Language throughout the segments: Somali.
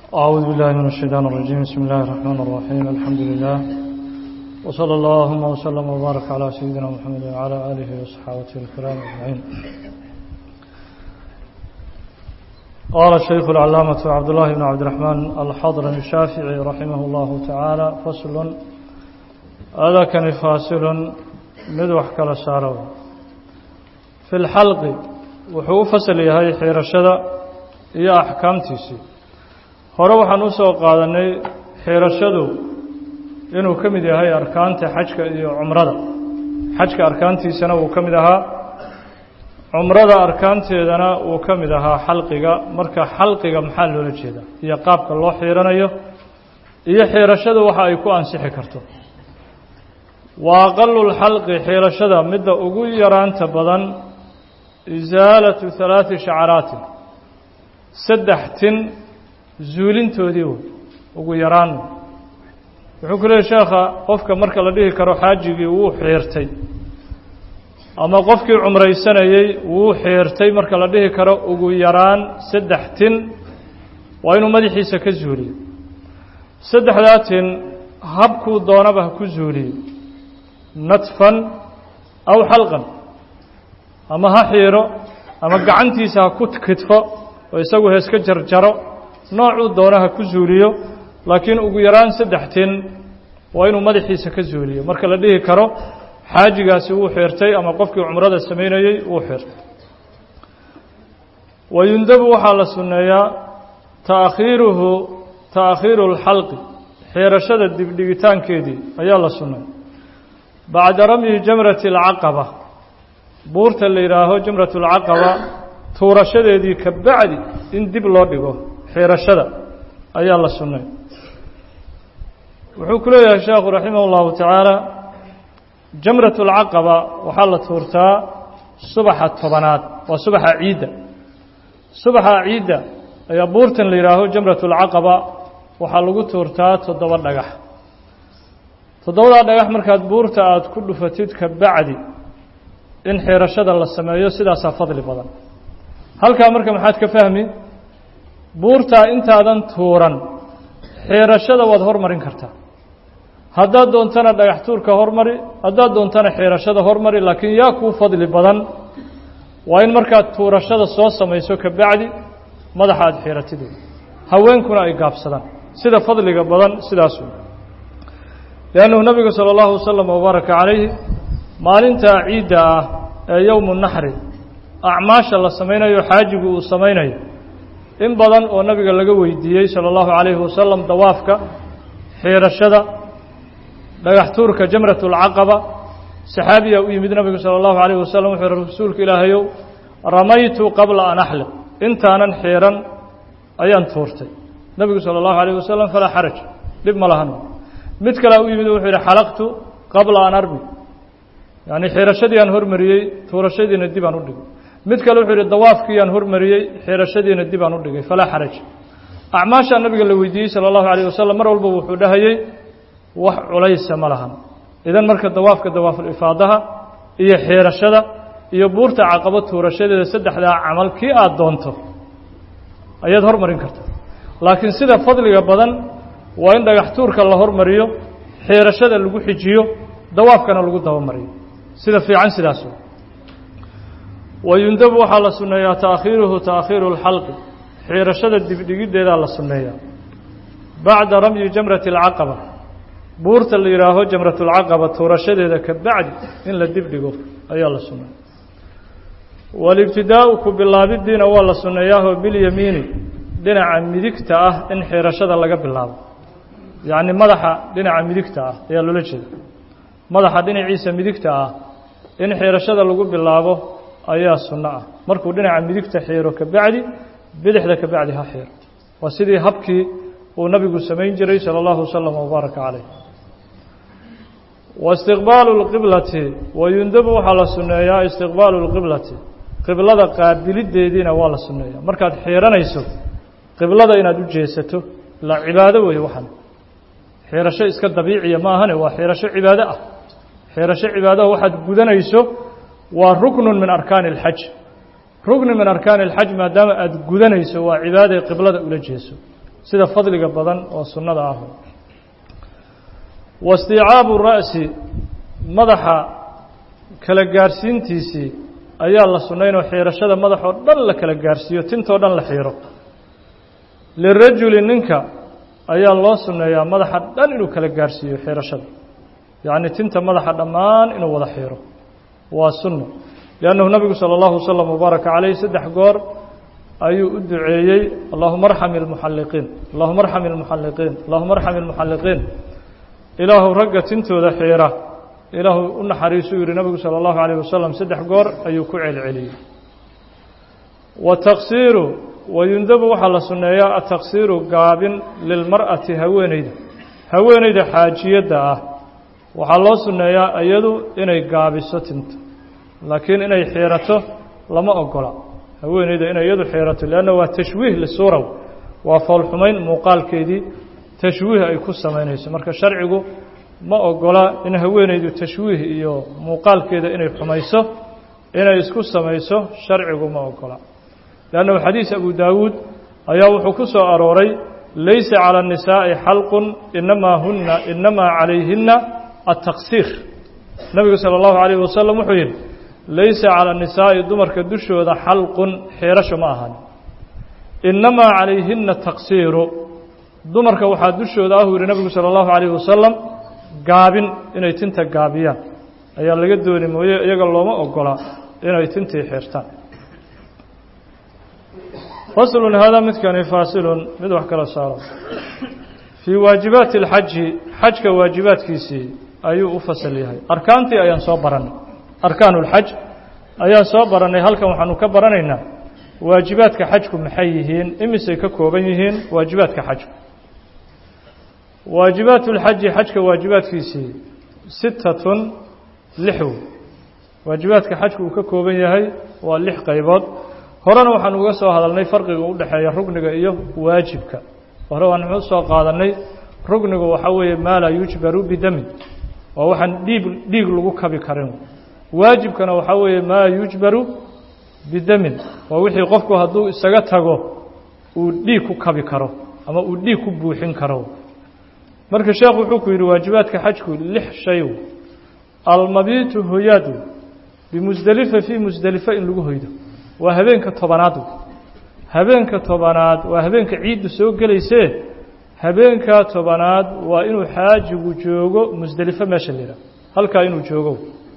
أعوذ بالله من الشيطان الرجيم بسم الله الرحمن الرحيم الحمد لله وصلى اللهم وسلم وبارك على سيدنا محمد وعلى آله وصحابته الكرام أجمعين قال الشيخ العلامة عبد الله بن عبد الرحمن الحضرمي الشافعي رحمه الله تعالى فصل هذا كان فاصل مدوح كلا سارو في الحلق وحو فصل يهي حير الشدى iyo axkaamtiisii hore waxaan u soo qaadanay xiirashadu inuu ka mid yahay arkaanta xajka iyo cumrada xajka arkaantiisana wuu ka mid ahaa cumrada arkaanteedana wuu ka mid ahaa xalqiga marka xalqiga maxaa loola jeedaa iyo qaabka loo xiiranayo iyo xiirashadu waxa ay ku ansixi karto wa aqalu lxalqi xiirashada midda ugu yaraanta badan isaalatu halaati shacaraatin saddex tin zuulintoodii wey ugu yaraan wuxuu ku leeyay sheekha qofka marka la dhihi karo xaajigii wuu xiirtay ama qofkii cumraysanayey wuu xiirtay marka la dhihi karo ugu yaraan saddex tin waa inuu madaxiisa ka zuuliyo saddexdaa tin habkuu doonaba ha ku zuuliyo natfan aw xalqan ama ha xiiro ama gacantiisa ha ku kidfo oo isagu heeska jarjaro noocuu doona ha ku zuuliyo laakiin ugu yaraan saddex tin waa inuu madaxiisa ka zuuliyo marka la dhihi karo xaajigaasi wuu xirtay ama qofkii cumrada samaynayey wuu xirtay wayundabu waxaa la sunneeyaa taakhiiruhu taakhiiru اlxalqi xiirashada dibdhigitaankeedii ayaa la sunnay bacda ramyi jamrati اlcaqaba buurta la yidhaaho jamrat اlcaqaba tuurashadeedii ka bacdi in dib loo dhigo xiirashada ayaa la sunnay wuxuu ku leeyahay sheekhu raximah اllahu tacaala jamrat اlcaqaba waxaa la tuurtaa subaxa tobanaad waa subaxa ciidda subaxa ciidda ayaa buurtan la yidhaaho jamrat اlcaqaba waxaa lagu tuurtaa toddoba dhagax toddobadaa dhagax markaad buurta aada ku dhufatid ka bacdi in xiirashada la sameeyo sidaasaa fadli badan halkaa marka maxaad ka fahmi buurtaa intaadan tuuran xiirashada waad hormarin kartaa haddaad doontana dhagax tuurka hormari haddaad doontana xiirashada hormari laakiin yaa kuu fadli badan waa in markaad tuurashada soo samayso ka bacdi madaxa aada xiiratid haweenkuna ay gaabsadaan sida fadliga badan sidaas wey liannahu nabigu sala allahu wasalam wabaaraka calayhi maalintaa ciidda ah ee yowmu naxri acmaasha la samaynayo xaajigu uu samaynayo in badan oo nabiga laga weydiiyey sala allahu calayhi wasalam dawaafka xiirashada dhagax tuurka jamrat اlcaqaba saxaabiyaa u yimid nabigu sala allahu calayhi wasalam wuxuu yihi rasuulka ilaahayow ramaytu qabla an axliq intaanan xiiran ayaan tuurtay nebigu sala allahu calayh wasalam falaa xaraj dhib ma lahan mid kalea u yimid wuxuu yihi xalaqtu qabla an armi yacni xiirashadii aan hormariyey tuurashadiina dib aan u dhigay mid kale wuxuu yihi dawaafkii aan hormariyey xiirashadiina dib aan u dhigay falaa xaraj acmaashaa nabiga la weydiiyey sala allahu calayh wasalam mar walba wuxuu dhahayey wax culaysa ma lahan idan marka dawaafka dawaafulifaadaha iyo xiirashada iyo buurta caqabo tuurashadeeda saddexdaa camal kii aada doonto ayaad hormarin kartaa laakiin sida fadliga badan waa in dhagax tuurka la hormariyo xiirashada lagu xijiyo dawaafkana lagu dabamariyo sida fiican sidaas wey wayundabu waxaa la sunneeyaa taakhiiruhu taakhiiru اlxalqi xiirashada dibdhigiddeedaa la sunneeyaa bacda ramyi jamrati اlcaqaba buurta la yidhaaho jamrat اlcaqaba tuurashadeeda ka bacdi in la dibdhigo ayaa la sunneeya walibtidaau ku bilaabidiina waa la sunneeyaahoo bilyamiini dhinaca midigta ah in xiirashada laga bilaabo yacni madaxa dhinaca midigta ah ayaa loola jeeda madaxa dhinaciisa midigta ah in xiirashada lagu bilaabo ayaa sunno ah markuu dhinaca midigta xiiro ka bacdi bidixda ka bacdi ha xiiro waa sidii habkii uu nabigu samayn jiray sala allahu wasalam wabaaraka caleyh wa istiqbaalu lqiblati wayundabu waxaa la sunneeyaa istiqbaalu lqiblati qiblada qaabilideediina waa la sunneeyaa markaad xiiranayso qiblada inaad u jeesato la cibaado weeye waxan xiirasho iska dabiiciya ma ahane waa xiirasho cibaado ah xiirasho cibaadaha waxaad gudanayso waa ruknun min arkaani اlxaj rukni min arkaani اlxaj maadaama aada gudanayso waa cibaaday qiblada ula jeeso sida fadliga badan oo sunnada ah waisticaabu ra'si madaxa kala gaarhsiintiisii ayaa la sunnaynoo xiirashada madaxoo dhan la kala gaarhsiiyo tintoo dhan la xiiro lirajuli ninka ayaa loo sunneeyaa madaxa dhan inuu kala gaarhsiiyo xiirashada yacni tinta madaxa dhammaan inuu wada xiiro waa sunno liannahu nabigu sala allahu wasalam wabaaraka calayh saddex goor ayuu u duceeyey allahuma arxam ilmuxalliqiin allahuma arxam ilmuxalliqiin allahuma arxam ilmuxalliqiin ilaahu ragga tintooda xiira ilaahu u naxariisuu yihi nabigu salى اllahu عalيه wasalam saddex goor ayuu ku celceliyey wataqsiiru wayundabu waxaa la sunneeyaa ataqsiiru gaabin lilmar'ati haweeneyda haweeneyda xaajiyadda ah waxaa loo sunneeyaa iyadu inay gaabiso tinta laakiin inay xiirato lama ogola haweeneyda inay iyadu xiirato leanna waa tashwiih lisuuraw waa foolxumayn muuqaalkeedii tashwiih ay ku samaynayso marka sharcigu ma ogola in haweeneydu tashwiih iyo muuqaalkeeda inay xumayso inay isku samayso sharcigu ma ogola leannahu xadiis abu daawuud ayaa wuxuu ku soo arooray laysa calى الnisaaءi xalqun inamaa huna inamaa calayhina ataqsiir nabigu salى اllahu عalayh wasalam wuxuu yidhi laysa calى الnisaaءi dumarka dushooda xalqun xiirasho ma ahan inamaa calayhina taqsiiru dumarka waxaa dushooda ah uu yihi nabigu salى اllahu عalayh wasalam gaabin inay tinta gaabiyaan ayaa laga dooni mooye iyaga looma ogola inay tintii xirtaan faslun haadaa midkani faasilun mid wax kala saaro fii waajibaati اlxaji xajka waajibaadkiisii ayuu u fasal yahay arkaantii ayaan soo barannay arkaan اlxaj ayaan soo barannay halkan waxaanu ka baranaynaa waajibaadka xajku maxay yihiin imisay ka kooban yihiin waajibaadka xajku waajibaat اlxaji xajka waajibaadkiisii sittatun lixw waajibaadka xajku uu ka kooban yahay waa lix qaybood horena waxaan uga soo hadalnay farqiga u dhexeeya rugniga iyo waajibka hore waan u soo qaadanay rugnigu waxaa weeye maa laa yujbaru bidamin waa waxaan dhiig dhiig lagu kabi karin waajibkana waxaa weeye maa yujbaru bidamin waa wixii qofku hadduu isaga tago uu dhiig ku kabi karo ama uu dhiig ku buuxin karo marka sheekhu wuxuu ku yidhi waajibaadka xajku lix shay almabiitu hoyaadu bimusdelifa fii musdelifa in lagu hoydo waa habeenka tobanaad habeenka tobanaad waa habeenka ciiddu soo gelaysee habeenka tobanaad waa inuu xaajigu joogo musdelifo meesha la yidhaha halkaa inuu joogo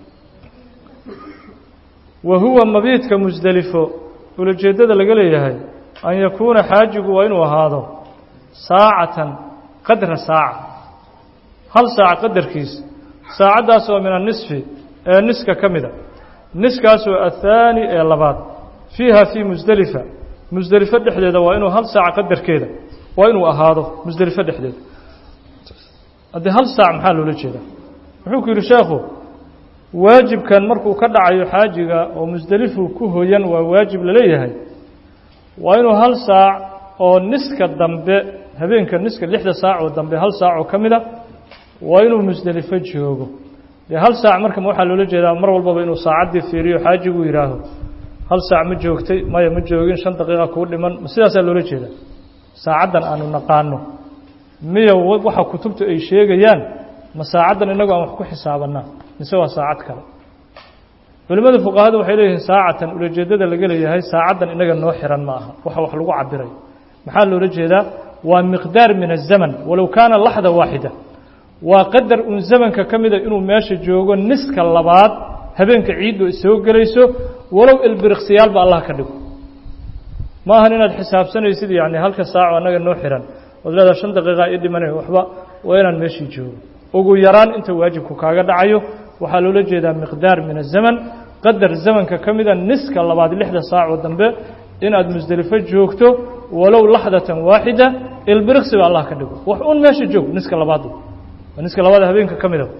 wa huwa mabiidka musdelifo ulajeeddada laga leeyahay an yakuuna xaajigu waa inuu ahaado saacatan qadra saaca hal saac qadarkiis saacaddaas oo min annisfi ee niska ka mida niskaasoo athaani ee labaad fiiha fii musdelifa musdelifo dhexdeeda waa inuu hal saac qadarkeeda waa inuu ahaado musdelifo dhexdeeda haddii hal saac maxaa loola jeedaa wuxuu ku yidhi sheekhu waajibkan markuu ka dhacayo xaajiga oo musdelifu ku hoyan waa waajib laleeyahay waa inuu hal saac oo niska dambe habeenka niska lixda saac oo dambe hal saac oo ka mid a waa inuu musdelifo joogo dee hal saac marka waxaa loola jeedaa mar walbaba inuu saacaddii fiiriyo xaajigu yidhaaho hal saac ma joogtay maya ma joogin shan daqiiqa kuu dhiman ma sidaasaa loola jeedaa saacaddan aanu naqaano miya waxa kutubtu ay sheegayaan ma saacaddan innagu aan wax ku xisaabannaa mise waa saacad kale culimmada fuqahada waxay leeyihiin saacatan ulajeeddada laga leeyahay saacaddan inaga noo xiran ma aha waxa wax lagu cabirayo maxaa loola jeedaa waa miqdaar min azaman walow kaana laxda waaxida waa qadar un zamanka ka mida inuu meesha joogo niska labaad habeenka ciiddu ay soo gelayso walow ilbiriqsiyaalba allah ka dhigo ma ahan inaad xisaabsanaysid yani halka saaco annaga noo xiran ood leedaha shan daqiiqa ii dhimanay waxba waa inaan meeshii joogo ugu yaraan inta waajibku kaaga dhacayo waxaa loola jeedaa miqdaar min azaman qadar zamanka ka mida niska labaad lixda saacoo dambe inaad musdelifo joogto walow laxdatan waaxida ilbiriqsiba allah ka dhigo wax un meesha joog niska labaad niska labaad habeenka ka mida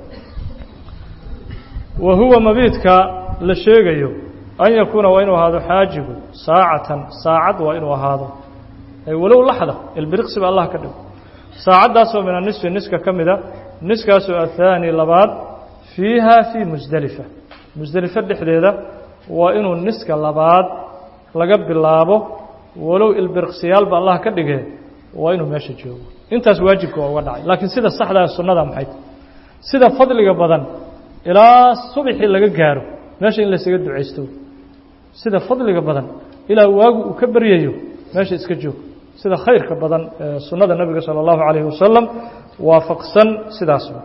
wa huwa mabiidka la sheegayo an yakuuna waa inuu ahaado xaajigu saacatan saacad waa inuu ahaado walow laxda ilbiriqsiba allah ka dhigo saacaddaasoo min anisfi niska ka mida niskaasoo athaani labaad fiiha fii musdelifa musdelifo dhexdeeda waa inuu niska labaad laga bilaabo walow ilbiriqsiyaalba allah ka dhige waa inuu meesha joogo intaas waajibka waa uga dhacay laakiin sida saxdaa sunnada maxay tahy sida fadliga badan ilaa subaxii laga gaaro meesha in laysaga ducaysto sida fadliga badan ilaa waagu uu ka baryayo meesha iska joog sida khayrka badan ee sunnada nebiga salى اllahu عalayه wasalam waafaqsan sidaasba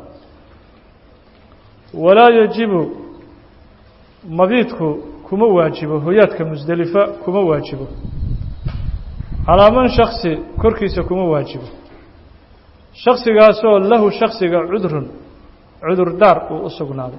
walaa yajibu mabiidku kuma waajibo hoyaadka musdelifa kuma waajibo calaa man shaksi korkiisa kuma waajibo shaksigaasoo lahu shaksiga cudrun cudurdaar uu u sugnaaday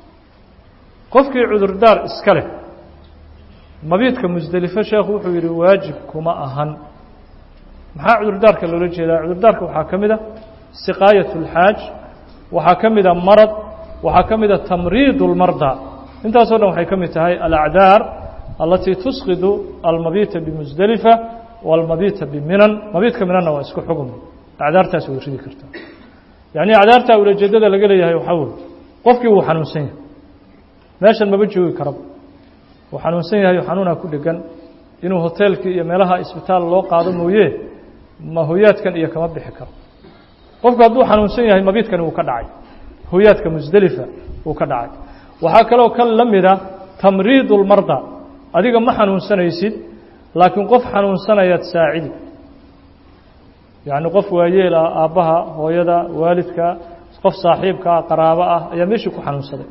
qofkii cudurdaar iska leh mabiidka musdelifo sheekhu wuxuu yidhi waajib kuma ahan maxaa cudurdaarka loola jeedaa cudurdaarka waxaa ka mid a siqaayat اlxaaj waxaa ka mida marad waxaa ka mida tamriid اlmarda intaasoo dhan waxay ka mid tahay alacdaar alatii tusqidu almabiita bimusdelifa walmabiita biminan mabiidka minanna waa isku xugum acdaartaas way ridi kartaa yacni acdaartaa ulajeedada laga leeyahay waxaa wey qofkii wuu xanuunsan yahay meeshan maba joogi karaba wuu xanuunsan yahay xanuunaa ku dhegan inuu hoteelkii iyo meelaha isbitaal loo qaado mooye ma hoyaadkan iyo kama bixi karo qofku hadduu xanuunsan yahay mabiidkani wuu ka dhacay hoyaadka musdelifa wuu ka dhacay waxaa kaloo kan la mida tamriid اlmarda adiga ma xanuunsanaysid laakiin qof xanuunsanayaad saacidi yacni qof waayeel ah aabbaha hooyada waalidka qof saaxiibkaa qaraabo ah ayaa meeshii ku xanuunsaday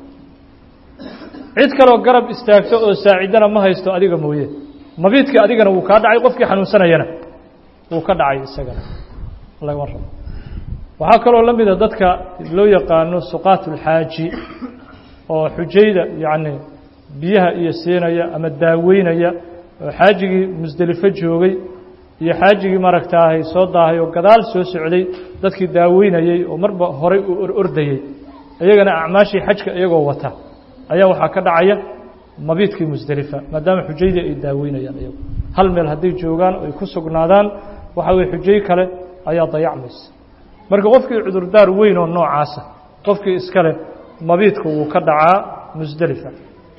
cid kaloo garab istaagto oo saacidana ma haysto adiga mooye mabiidkii adigana wuu kaa dhacay qofkii xanuunsanayana wuu ka dhacay isagana lagama rabo waxaa kaloo la mida dadka loo yaqaano suqaat ulxaaji oo xujayda yacni biyaha iyo siinaya ama daaweynaya oo xaajigii musdelifo joogay iyo xaajigii maaragtaahay soo daahay oo gadaal soo socday dadkii daaweynayey oo marba horay u or ordayey iyagana acmaashii xajka iyagoo wata ayaa waxaa ka dhacaya mabiidkii musdelifa maadaama xujaydii ay daaweynayaan iyagu hal meel hadday joogaan oo ay ku sugnaadaan waxa weye xujay kale ayaa dayacmaysa marka qofkii cudurdaar weyn oo noocaasa qofkii iskale mabiidku wuu ka dhacaa musdelifa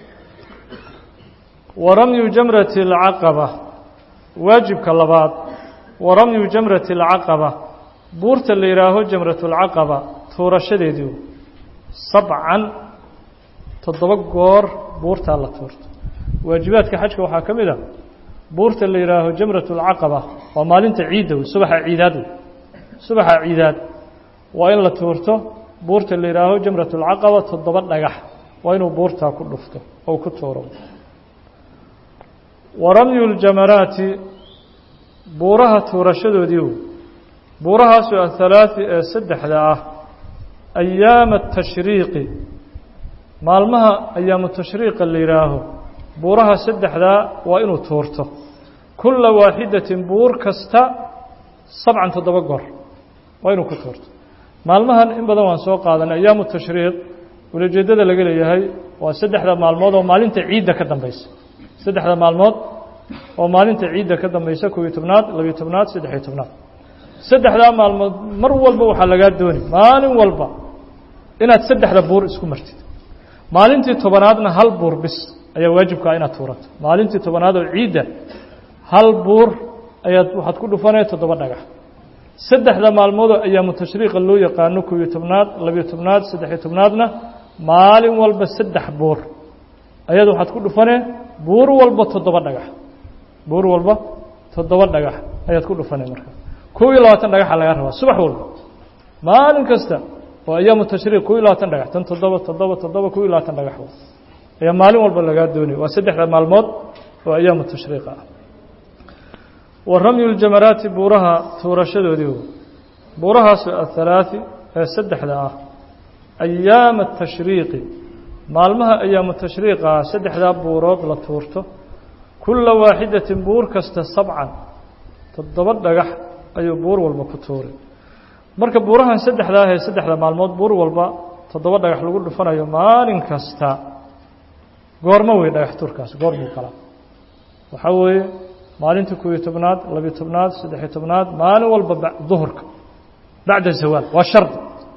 wa ramyu jamrati alcaqaba waajibka labaad wa ramyu jamrati alcaqaba buurta la yidhaaho jamratulcaqaba tuurashadeedii sabcan toddoba goor buurtaa la tuurto waajibaadka xajka waxaa ka mid a buurta la yidhaaho jamratulcaqaba waa maalinta ciidda wey subaxa ciidaad wey subaxa ciidaad waa in la tuurto buurta la yidhaaho jamratulcaqaba toddoba dhagax waa inuu buurtaa ku dhufto ou ku tuuro wa ramyu ljamaraati buuraha tuurashadoodii wey buurahaasoo athalaati ee saddexda ah ayaama atashriiqi maalmaha ayaamu tashriiqa la yidhaaho buuraha saddexdaa waa inuu tuurto kulla waaxidatin buur kasta sabcan toddoba goor waa inuu ku tuurto maalmahan in badan waan soo qaadanay ayaamu tashriiq ulajeeddada laga leeyahay waa saddexda maalmood oo maalinta ciidda ka dambaysa saddexda maalmood oo maalinta ciidda ka dambaysa kobiyo tobnaad labiyo tobnaad saddexiyo tobnaad saddexdaa maalmood mar walba waxaa lagaa dooni maalin walba inaad saddexda buur isku martid maalintii tobanaadna hal buur bis ayaa waajibkaa inaad tuurato maalintii tobanaad oo ciidda hal buur ayaad waxaad ku dhufanaya toddoba dhagax saddexda maalmoodoo ayaamu tashriiqa loo yaqaano kobiyo tobnaad labiyo tobnaad saddexiyo tobnaadna maalin walba saddex buur ayaad waxaad ku dhufanee buur walba toddoba dhagax buur walba toddoba dhagax ayaad ku dhufanay markaa kob iyo labaatan dhagaxa lagaa rabaa subax walba maalin kasta oo ayaamu tashriiq kob iyo labaatan dhagax tan toddoba toddoba toddoba kob iyo labaatan dhagax ayaa maalin walba lagaa doonaya waa saddexda maalmood oo ayaamu tashriiqa ah wa ramyu ljamaraati buuraha tuurashadoodii buurahaasoo athalaati ee saddexda ah ayaama atashriiqi maalmaha ayaamu tashriiqa saddexdaa buurood la tuurto kulla waaxidatin buur kasta sabcan toddoba dhagax ayuu buur walba ku tuuray marka buurahan saddexdaa ahee saddexda maalmood buur walba toddoba dhagax lagu dhufanayo maalin kasta goormo wey dhagax tuurkaas goormuu kala waxaa weeye maalinta kobiyo tobnaad labiyo tobnaad saddexiyo tobnaad maalin walba duhurka bacda zawaal waa shardi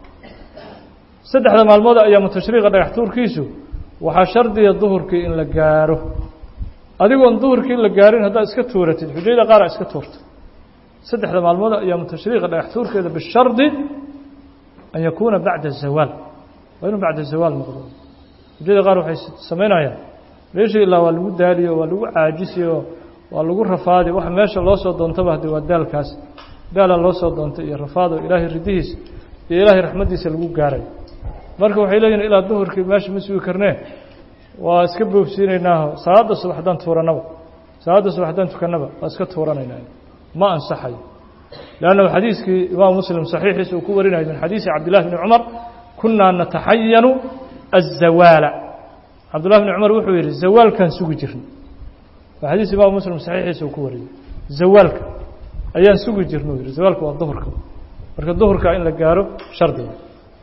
saddexda maalmood ayaamu tashriiqa dhagax tuurkiisu waxaa shardiya duhurkii in la gaaro adigoon duhurkii la gaarin haddaad iska tuuratid xujayda qaara iska tuurta saddexda maalmood ayaamu tashriiqa dhagax tuurkeeda bishardi an yakuuna bacda zawaal waa inuu bacda zawaal noqdo hujada qaar waxay samaynayaan meeshii ilaa waa lagu daaliyo waa lagu caajisiyo waa lagu rafaadi waxa meesha loo soo doontaba haddii waa daalkaas daalaa loo soo doontay iyo rafaado ilaahay ridihiisa iyo ilaahay raxmaddiisa lagu gaarayo marka waxay leeyihin ilaa duhurkii meesha ma sugi karnee waa iska boobsiinaynaaho salaadda subax haddaan tuurannaba salaadda subax haddaan tukannaba waa iska tuuranaynaa ma ansaxayo leannahu xadiiskii imaamu muslim saxiixiisa uu ku warinayo min xadiisi cabdillahi bni cumar kunaa nataxayanu azawaala cabdullahi bni cumar wuxuu yidhi zawaalkaan sugi jirnay waa xadiis imaamu muslim saxiixiisa uu ku wariyey zawaalka ayaan sugi jirnay u yidhi zawaalka waa duhurka marka duhurka in la gaaro shardiga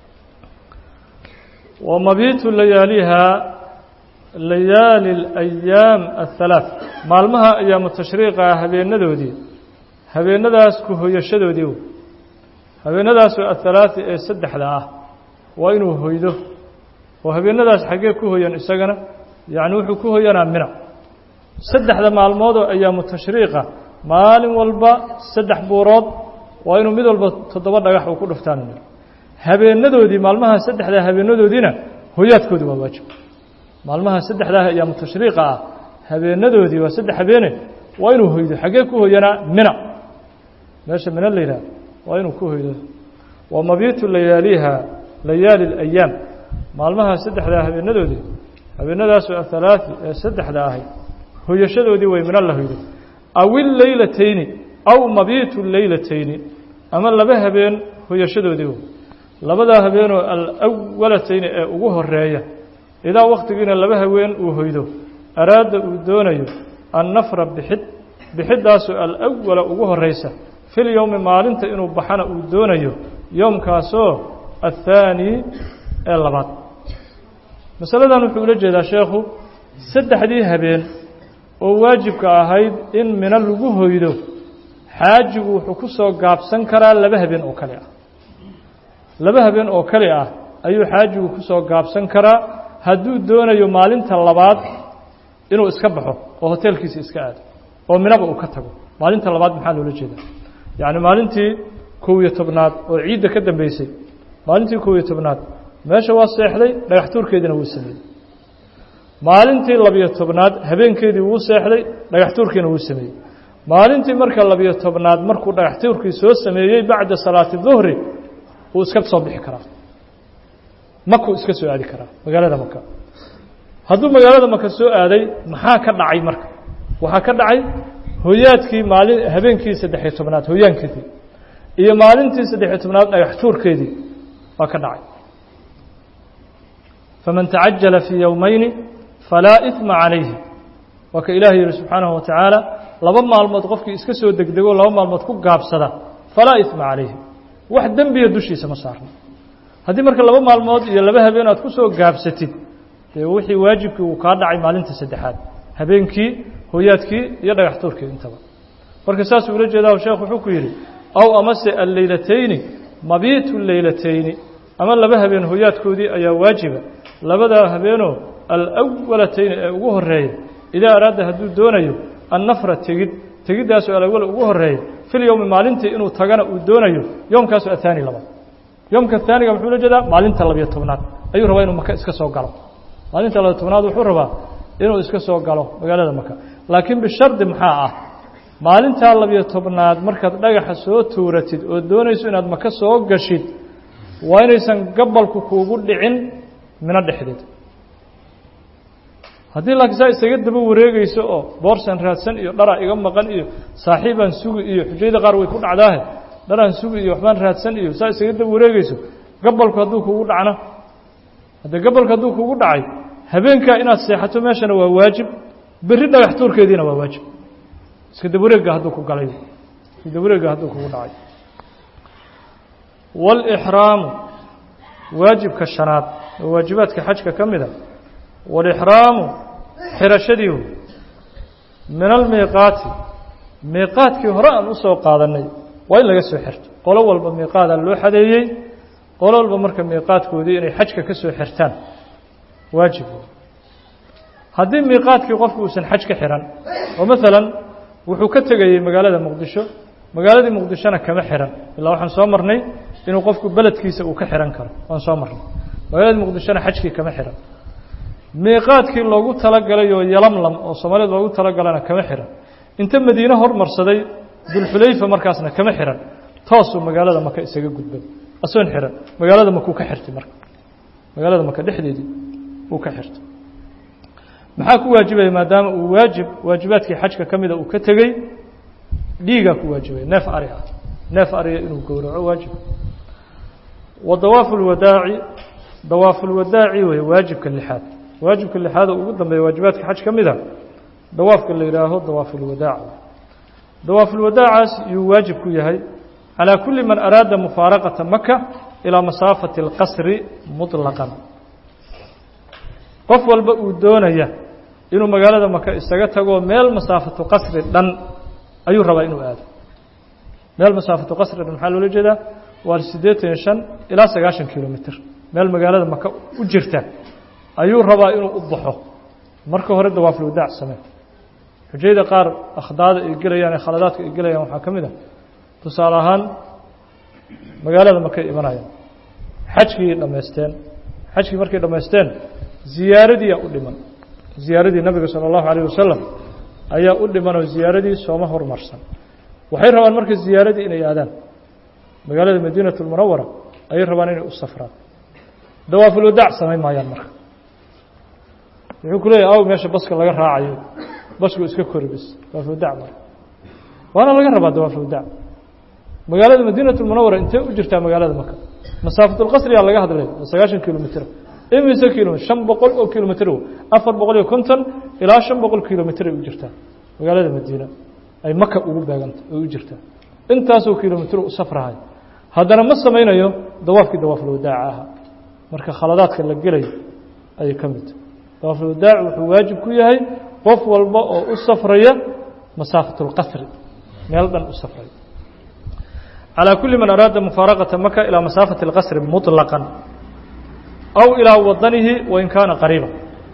wa mabiitu layaaliha layaali اlayaam aلhalaaث maalmaha ayaamu tashriiqa habeenadoodii habeenadaas ku hoyashadoodii habeenadaasoo ahalaaثi ee saddexda ah waa inuu hoydo oo habeenadaas xaggee ku hoyan isagana yacni wuxuu ku hoyanaa mina saddexda maalmoodoo ayaamu tashriiqa maalin walba saddex buurood waa inuu mid walba toddoba dhagax uu ku dhuftaan habeenadoodii maalmaha saddexdaa habeenadoodiina hoyaadkoodi waa waajib maalmaha saddexdaah ayaamu tashriiqa ah habeenadoodii waa saddex habeene waa inuu hoydo xaggee ku hoyanaa mina meesha mina la yidhaha waa inuu ku hoydo wa mabiitu layaaliha layaali اlayaam maalmaha saddexdaa habeenadoodii habeenadaasoo ahalaaثi ee saddexda ahay hoyashadoodii way mina la hoydo aw illeylatayni aw mabiitu leylatayni ama laba habeen hoyashadoodii labadaa habeenoo alawalatayni ee ugu horeeya idaa wakhtigiina laba haween uu hoydo araada uu doonayo annafra bixid bixiddaasoo alawala ugu horeysa fil yowmi maalinta inuu baxana uu doonayo yowmkaasoo athaani ee labaad masaladan wuxuu ula jeedaa sheekhu saddexdii habeen oo waajibka ahayd in mina lagu hoydo xaajigu wuxuu ku soo gaabsan karaa laba habeen oo kale ah laba habeen oo kale ah ayuu xaajigu ku soo gaabsan karaa hadduu doonayo maalinta labaad inuu iska baxo oo hoteelkiisa iska aado oo minaba uu ka tago maalinta labaad maxaa loola jeedaa yacni maalintii kow iyo tobnaad oo ciidda ka dambeysay maalintii kow iyo tobnaad meesha waa seexday dhagax tuurkeediina wuu sameeyey maalintii labiyo tobnaad habeenkeedii wuu seexday dhagax tuurkiina wuu sameeyey maalintii marka labiyo tobnaad markuu dhagax tuurkii soo sameeyey bacda salaati duhri wuu iska soo bixi karaa makuu iska soo aadi karaa magaalada maka hadduu magaalada maka soo aaday maxaa ka dhacay marka waxaa ka dhacay hoyaadkii maalin habeenkii saddexiyo tobnaad hoyaankeedii iyo maalintii saddexiyo tobnaad dhagax tuurkeedii waa ka dhacay faman tacajala fii yowmayni falaa iثma calayhi waa ka ilaah yihi subxaanahu wa tacaala laba maalmood qofkii iska soo degdego laba maalmood ku gaabsada falaa iثma calayhi wax dembiya dushiisa ma saarno haddii marka laba maalmood iyo laba habeen aad ku soo gaabsatid dee wixii waajibkii uu kaa dhacay maalinta saddexaad habeenkii hoyaadkii iyo dhagax tuurkii intaba marka saasuu ula jeedaa sheekh wuxuu ku yidhi aw amase alleylatayni mabiitu leylatayni ama laba habeen hoyaadkoodii ayaa waajiba labadaa habeenoo alwalatayni ee ugu horeeya idaa araada hadduu doonayo annafra tegid tegiddaasoo alawal ugu horeeya fil yowmi maalintii inuu tagana uu doonayo yoomkaasoo athaani labaad yoomka haaniga muxuu la jeedaa maalinta labiyo tobnaad ayuu rabaa inuu maka iska soo galo maalinta labiyo tobnaad wuxuu rabaa inuu iska soo galo magaalada maka laakiin bishardi maxaa ah maalintaa labiyo tobnaad markaad dhagaxa soo tuuratid oo doonayso inaad maka soo gashid waa inaysan gabalku kuugu dhicin mino dhexdeed haddii laakiin saa isaga daba wareegayso oo boorsan raadsan iyo dharaa iga maqan iyo saaxiibaan sugi iyo xujayda qaar way ku dhacdaahe dharaan sugi iyo waxbaan raadsan iyo saa isaga daba wareegayso gabalku hadduu kugu dhacno haddee gabalku hadduu kugu dhacay habeenkaa inaad seexato meeshana waa waajib berri dhagax tuurkeediina waa waajib iska dabawareegga hadduu ku galay iska dabawareegga hadduu kugu dhacay wاlإxraamu waajibka shanaad oo waajibaadka xajka ka mida wاlإxraamu xirashadii min almiiqaati miiqaadkii hore aan usoo qaadanay waa in laga soo xirto qolo walba miiqaadaa loo xadeeyey qolo walba marka miiqaadkoodii inay xajka ka soo xirtaan waajib haddii miiqaadkii qofku uusan xaj ka xihan oo maalan wuxuu ka tegayey magaalada muqdisho magaaladii muqdishona kama xihan ilaa waxaan soo marnay inuu qofku beledkiisa uu ka xihan karo waan soo marnay magaaladii muqdishona xajkii kama xihan miiqaadkii loogu talagalay oo yalamlam oo soomaalida loogu talagalana kama xihan inta madiine hormarsaday dulxulayfa markaasna kama xihan toosuu magaalada maka isaga gudbay asoon xihan magaalada makuu ka xirtay marka magaalada maka dhexdeedii uu ka xirtay maxaa ku waajibaya maadaama uu waajib waajibaadkii xajka ka mida uu ka tegey dhiigaa ku waajibaya neef ari ah neef ariga inuu gowraco waajib wa dawaafu lwadaaci dawaafulwadaaci wey waajibka lixaad waajibka lixaad oo ugu dambeeya waajibaadka xaj ka mida dawaafka la yidhaaho dawaafulwadaac dawaafulwadaacaas yuu waajib ku yahay calىa kuli man araada mufaaraqata maka ilaa masaafati اlqasri muطlaqan qof walba uu doonaya inuu magaalada maka isaga tago meel masaafatu qasri dhan ayuu rabaa inuu aado meel masaafatu qasri dhan maxaa loola jeedaa waa siddeetan iyo shan ilaa sagaashan kilomitr meel magaalada maka u jirta ayuu rabaa inuu u baxo marka hore dawaafulwadaac samee xujayda qaar akhdaada ay gelayaan ee khaladaadka ay gelayaan waxaa ka mid a tusaale ahaan magaalada makay imanayaan xajkii dhammaysteen xajkii markay dhammaysteen ziyaaradiiyaa u dhiman ziyaaradii nabiga salى اllahu عalيه wasalam ayaa u dhiman oo ziyaaradii sooma hormarsan waxay rabaan marka ziyaaradii inay aadaan magaalada madiinaة اlmunawara ayay rabaan inay u safraan dawaafulwadaac samayn maayaan marka wuxuu ku leeyahy aw meesha baska laga raacayo basku iska kori bis dawaafulwadaac ma waana laga rabaa dawaafulwadaac magaalada madiinaة اmunawara intee u jirtaa magaalada maka masaafatulqasriyaa laga hadlay oo sagaashan kilomitr imise kilomitr shan boqol oo kilomitr afar boqol iyo konton ilaa shan boqol kilomitr ay u jirtaa magaalada madiina ay maka ugu beeganta ay u jirtaa intaasoo kilomitr u safrahay haddana ma samaynayo dawaafkii dawaafulwadaaca ahaa marka khaladaadka la gelayo ayay ka mid dawaafulwadaac wuxuu waajib ku yahay qof walba oo u safraya masaafatulqasri meel dhan u safraya calى kuli man araada mufaaraqata maka ilaa masaafati اlqasri muطlaqan aw ilaa wadanihi wain kaana qariiba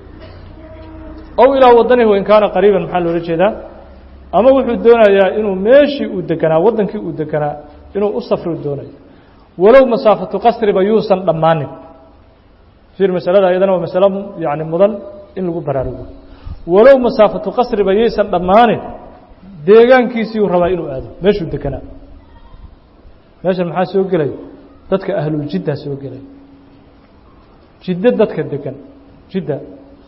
aw ilaa wadanihi wain kaana qariiban maxaa loola jeedaa ama wuxuu doonayaa inuu meeshii uu deganaa waddankii uu deganaa inuu u safri doonayo walow masaafatu qasriba yuusan dhammaanin fiir masalada iyadana waa masalo yani mudan in lagu baraarugo walow masaafatu qasriba yaysan dhammaanin deegaankiisiiyuu rabaa inuu aado meeshuu deganaa meeshan maxaa soo gelaya dadka ahluljiddaa soo gelaya jiddo dadka degan jidda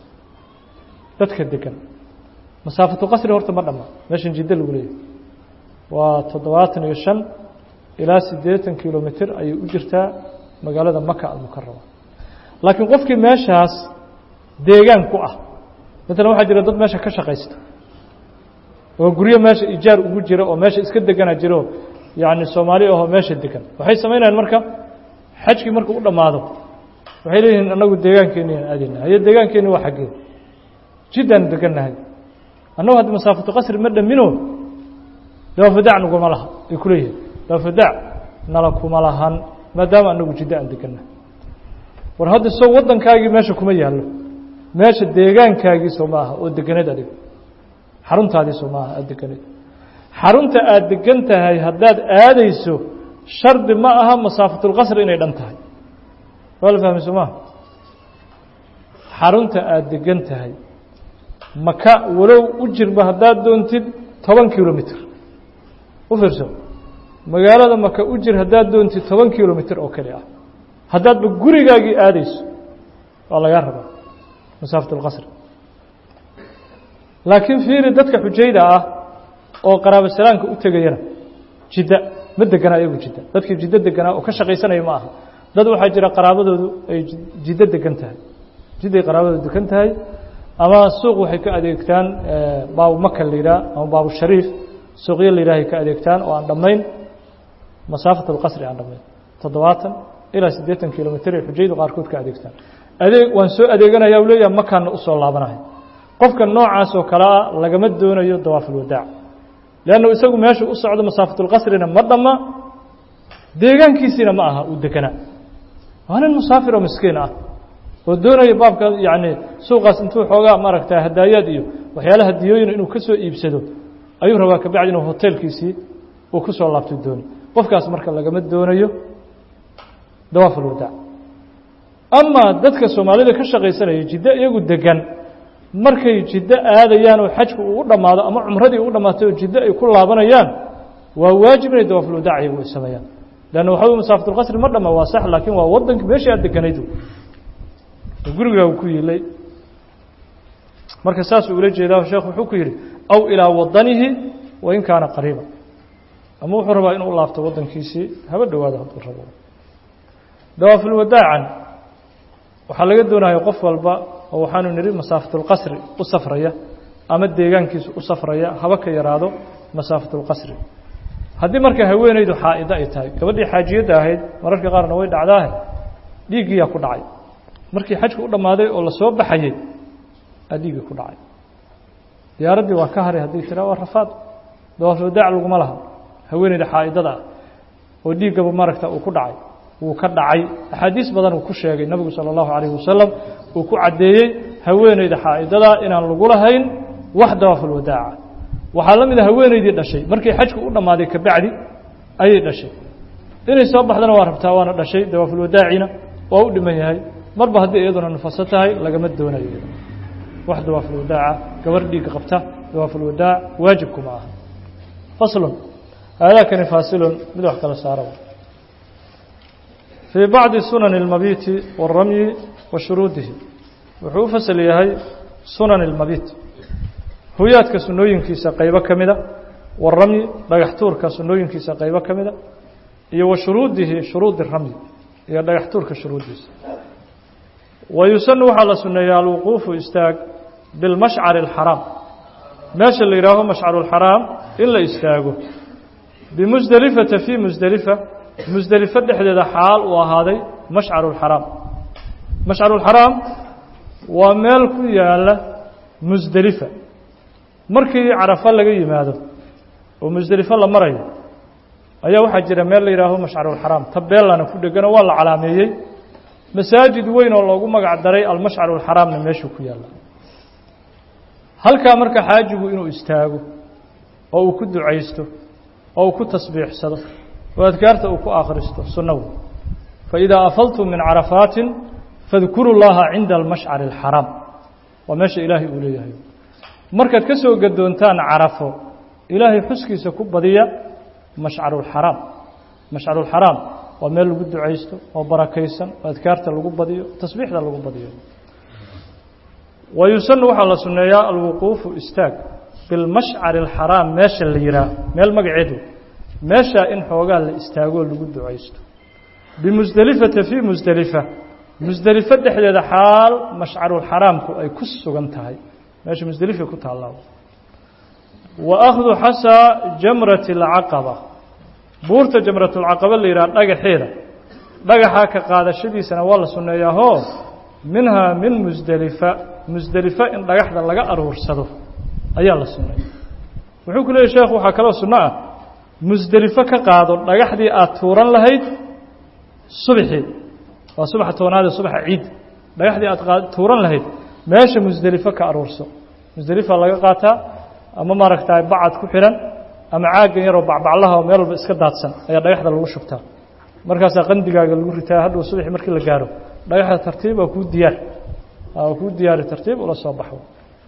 dadka degan masaafatu qasri horta ma dhamma meeshan jiddo lagu leeyahy waa toddobaatan iyo shan ilaa siddeetan kilomitr ayay u jirtaa magaalada maka almukarama laakiin qofkii meeshaas deegaan ku ah maalan waxaa jira dad meesha ka shaqaysta oo guryo meesha ijaar ugu jira oo meesha iska degana jiro yacni soomaali ahoo meesha degan waxay samaynayaan marka xajkii markuu u dhammaado waxay leeyihiin annagu deegaankeeni aan aadayna haye deegaankeeni waa xaggee jiddaan degannahay annagu hadda masaafatu qasri ma dhamino dawaafadaac naguma laha ay ku leeyihiin dawaafadaac nala kuma lahan maadaama annagu jiddo aan degannahay war hadda soo waddankaagii meesha kuma yaallo meesha deegaankaagii soo ma aha oo deganeed adiga xaruntaadii soo ma aha aad deganeed xarunta aada degan tahay haddaad aadayso shardi ma aha masaafatulqasri inay dhan tahay waa la fahmay soo maha xarunta aada degan tahay maka walow u jirba haddaad doontid toban kilomitr u fiirso magaalada maka u jir haddaad doontid toban kilomitr oo keli ah haddaadba gurigaagii aadayso waa lagaa rabaa masaafatulqasri laakiin fiiri dadka xujayda ah oo qaraabo salaamka u tegayana jidda ma degana ayagu jidda dadkii jiddo deganaa oo ka shaqaysanaya ma aha dad waxaa jira qaraabadoodu ay jiddo degan tahay jidday qaraabadoodu degan tahay ama suuq waxay ka adeegtaan baabu maka la yidhaha ama baabu shariif suuqyo la yidhahay ka adeegtaan oo aan dhammayn masaafat alqasri aan dhammayn toddobaatan ilaa siddeetan kilomitr ay xujaydu qaarkood ka adeegtaan adeeg waan soo adeeganaya u leeyaha makaana usoo laabanayo qofka noocaas oo kale ah lagama doonayo dawaafulwadaac leannu isagu meeshu u socdo masaafatulqasrina ma dhamma deegaankiisiina ma aha uu deganaa waa nin musaafir oo miskiin ah oo doonaya baabka yacni suuqaas intuu xoogaa maaragta hadaayaad iyo waxyaala hadiyooyin inuu ka soo iibsado ayuu rabaa kabacdi inuu hoteelkiisii uu ku soo laabto dooni qofkaas marka lagama doonayo dawaaf ulwadaac amaa dadka soomaalida ka shaqaysanaya jiddo iyagu degan markay jiddo aadayaan oo xajku uu u dhammaado ama cumradii u dhammaatay oo jiddo ay ku laabanayaan waa waajib inay dawaafulwadaac iyagu ay sameeyaan leanna waxa wey masaafatulqasri ma dhama waa sax laakiin waa waddanki meeshii aad deganayd gurigaa ku yiilay marka saasuu ula jeedaa sheekh wuxuu ku yidhi aw ilaa wadanihi wain kaana qariiba ama wuxuu rabaa inuu laabto waddankiisii haba dhowaado hadduu rabo dawaafulwadaacan waxaa laga doonaya qof walba oo waxaanu nidhi masaafatulqasri u safraya ama deegaankiisa u safraya haba ka yaraado masaafatulqasri haddii marka haweenaydu xaa'ido ay tahay gabadhii xaajiyadda ahayd mararka qaarna way dhacdaahe dhiiggiyaa ku dhacay markii xajku u dhammaaday oo la soo baxayey aa dhiiggii ku dhacay diyaaraddii waa ka haray haddii tiraa waa rafaad dawaafulwadaac laguma laha haweenayda xaa'idada ah oo dhiiggaba maaragta uu ku dhacay wuu ka dhacay axaadiis badan uu ku sheegay nebigu sala allahu calayhi wasalam uu ku caddeeyey haweenayda xaa'idada inaan lagu lahayn wax dawaafulwadaaca waxaa la mid a haweenaydii dhashay markii xajku u dhammaaday kabacdi ayay dhashay inay soo baxdana waa rabtaa waana dhashay dawaafulwadaacina waa u dhiman yahay marba haddii iyaduna nufaso tahay lagama doonayo wax dawaafulwadaaca gabar dhiigga qabta dawaafulwadaac waajibkuma aha faslun aadaakani faasilun mid wax kala saara fii bacdi sunani اlmabiiti waاramyi wa shuruudihi wuxuu u fasal yahay sunan اlmabiit huyaadka sunooyinkiisa qaybo ka mida waramyi dhagax tuurka sunooyinkiisa qaybo ka mida iyo wa shuruudihi shuruudi ramyi iyo dhagax tuurka shuruuddiisa wa yusanu waxaa la suneeyaa alwuquufu istaag bilmashcari اlxaraam meesha la yidhaaho mashcaru اlxaraam in la istaago bimusdelifata fii musdelifa musdelifo dhexdeeda xaal uu ahaaday mashcaru اlxaraam mashcaru اlxaraam waa meel ku yaala musdelifa markii carafo laga yimaado oo musdelifo la marayo ayaa waxaa jira meel la yidhaaho mashcarulxaraam tabeelana ku dhegano waa la calaameeyey masaajid weyn oo loogu magac daray almashcarulxaraamna meeshuu ku yaalla halkaa marka xaajigu inuu istaago oo uu ku ducaysto oo uu ku tasbiixsado oo adkaarta uu ku akhristo sunno wey faidaa afaltum min carafaatin fadkuru llaha cinda almashcari alxaraam waa meesha ilaahay uu leeyahay markaad ka soo gadoontaan carafo ilaahay xuskiisa ku badiya mashcarulxaraam mashcarulxaraam waa meel lagu ducaysto oo barakaysan oo adkaarta lagu badiyo tasbiixda lagu badiyo wa yusanu waxaa la sunneeyaa alwuquufu istaag bilmashcari alxaraam meesha la yihaah meel magaceedu meeshaa in xoogaa la istaagoo lagu ducaysto bimusdelifata fii musdelifa musdelifo dhexdeeda xaal mashcarulxaraamku ay ku sugan tahay meesha musdelifay ku taallaa wa akhdu xasaa jamrati alcaqaba buurta jamratulcaqaba la yidhaha dhagaxeeda dhagaxaa ka qaadashadiisana waa la sunneeyaahoo minhaa min musdelifa musdelifa in dhagaxda laga aruursado ayaa la sunneeya wuxuu ku leeyay sheekhu waxaa kaloo sunno ah musdelifo ka qaado dhagaxdii aad tuuran lahayd subaxeed waa subaxa tobnaadee subaxa ciid dhagaxdii aad tuuran lahayd meesha musdelifo ka aruurso musdelifa laga qaataa ama maaragtay bacad ku xidhan ama caaggan yaroo bacbaclaha oo meel walba iska daadsan ayaa dhagaxda lagu shubtaa markaasaa qandigaaga lagu ritaa hadhow subaxii markii la gaaro dhagaxda tartiib waa kuu diyaar waa kuu diyaari tartiib ula soo baxo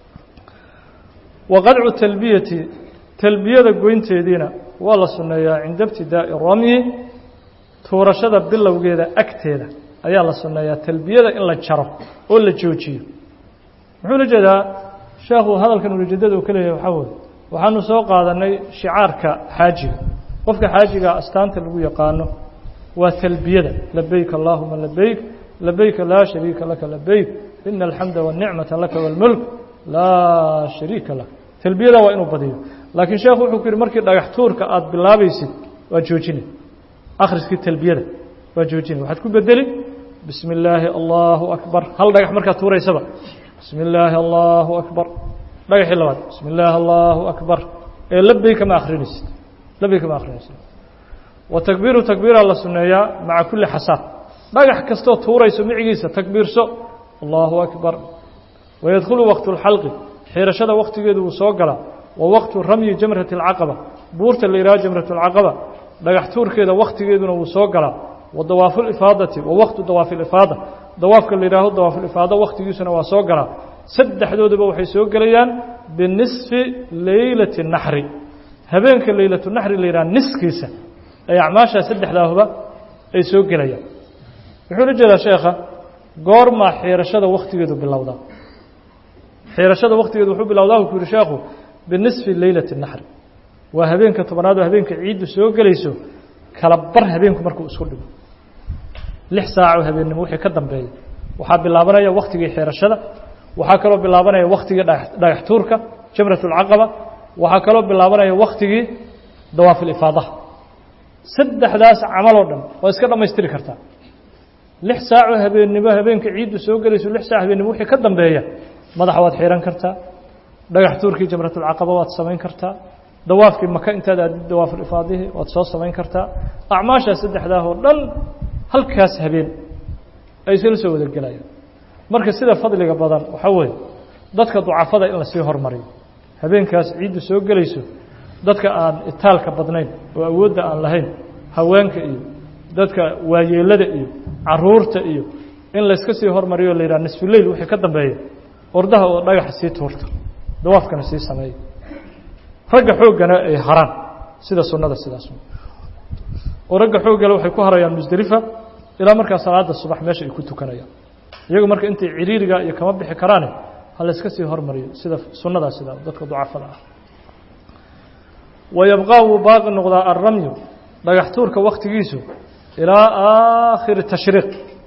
wa qadcu talbiyati talbiyada goynteediina waa la sunneeyaa cinda ibtidaa'i ramyi tuurashada bilowgeeda agteeda ayaa la sunneeyaa talbiyada in la jaro oo la joojiyo muxuu la jeedaa sheekhu hadalkan ulijeedada uu ka leeyahay waxaa weye waxaanu soo qaadanay shicaarka xaajiga qofka xaajiga astaanta lagu yaqaano waa talbiyada labeyk allahuma labeyk labeyka laa shariika laka labeyk ina alxamda waاnicmata laka wاlmulk laa shariika lak talbiyada waa inuu badiyo laakiin sheekhu wuxuu ku yihi markii dhagax tuurka aada bilaabaysid waa joojine akhriskii talbiyada waa joojine waxaad ku bedeli bismi illaahi allahu akbar hal dhagax markaad tuuraysaba bismi illaahi allahu akbar dhagaxii labaad bismi illaahi allahu akbar ee labeyka ma akrinaysid labeyka ma akrinaysid wa takbiiru takbiiraa la sunneeyaa maca kulli xasaad dhagax kastoo tuurayso micigiisa takbiirso allahu akbar wayadkhulu waqtu اlxalqi xiirashada waktigeedu wuu soo galaa wa waqtu ramyi jamrati اlcaqaba buurta la yidhaho jamratulcaqaba dhagax tuurkeeda wakhtigeeduna wuu soo galaa wa dawaafulifaadati wa waqtu dawaafilifaada dawaafka la yidhaaho dawaafulifaada wakhtigiisuna waa soo galaa saddexdoodaba waxay soo gelayaan binisfi leylati naxri habeenka leylatu naxri la yidhaha niskiisa ay acmaashaa saddexdaahuba ay soo gelayaan wuxuu la jeedaa sheekha goormaa xiirashada wakhtigeedu bilowdaa xiirashada wakhtigeedu wuxuu bilowdaa ku yihi sheekhu binisfi leylati naxri waa habeenka tobanaad oo habeenka ciiddu soo gelayso kala bar habeenku markuu isku dhigo lix saaco habeennimo wixii ka dambeeya waxaa bilaabanaya wakhtigii xiirashada waxaa kaloo bilaabanaya wakhtigii dhagax tuurka jamratulcaqaba waxaa kaloo bilaabanaya wakhtigii dawaafilifaadaha saddexdaas camal oo dhan waa iska dhammaystiri kartaa lix saaco habeennimo habeenka ciiddu soo gelayso lix saac habeennimo wixii ka dambeeya madaxa waad xihan kartaa dhagax tuurkii jamratulcaqaba waad samayn kartaa dawaafkii maka intaad aadid dawaafulifaadihii waad soo samayn kartaa acmaashaa saddexdaah oo dhan halkaas habeen ay isla soo wada gelayaan marka sida fadliga badan waxaa weeye dadka ducafada in lasii hormariyo habeenkaas ciiddu soo gelayso dadka aan itaalka badnayn oo awoodda aan lahayn haweenka iyo dadka waayeelada iyo caruurta iyo in layska sii hormariyo la yidhaha nisfuleyl wixii ka dambeeya ordaha oo dhagaxa sii tuurta dawaafkana sii sameeya ragga xooggana ay haraan sida sunnada sidaas oo ragga xooggale waxay ku harayaan musdelifa ilaa markaa salaada subax meesha ay ku tukanayaan iyagu marka intay ciriiriga iyo kama bixi karaane ha layska sii hormariyo sida sunnadaa sida dadka ducafada ah wayabqaa wuu baaqi noqdaa alramyu dhagax tuurka wakhtigiisu ilaa aakhiri tashriiq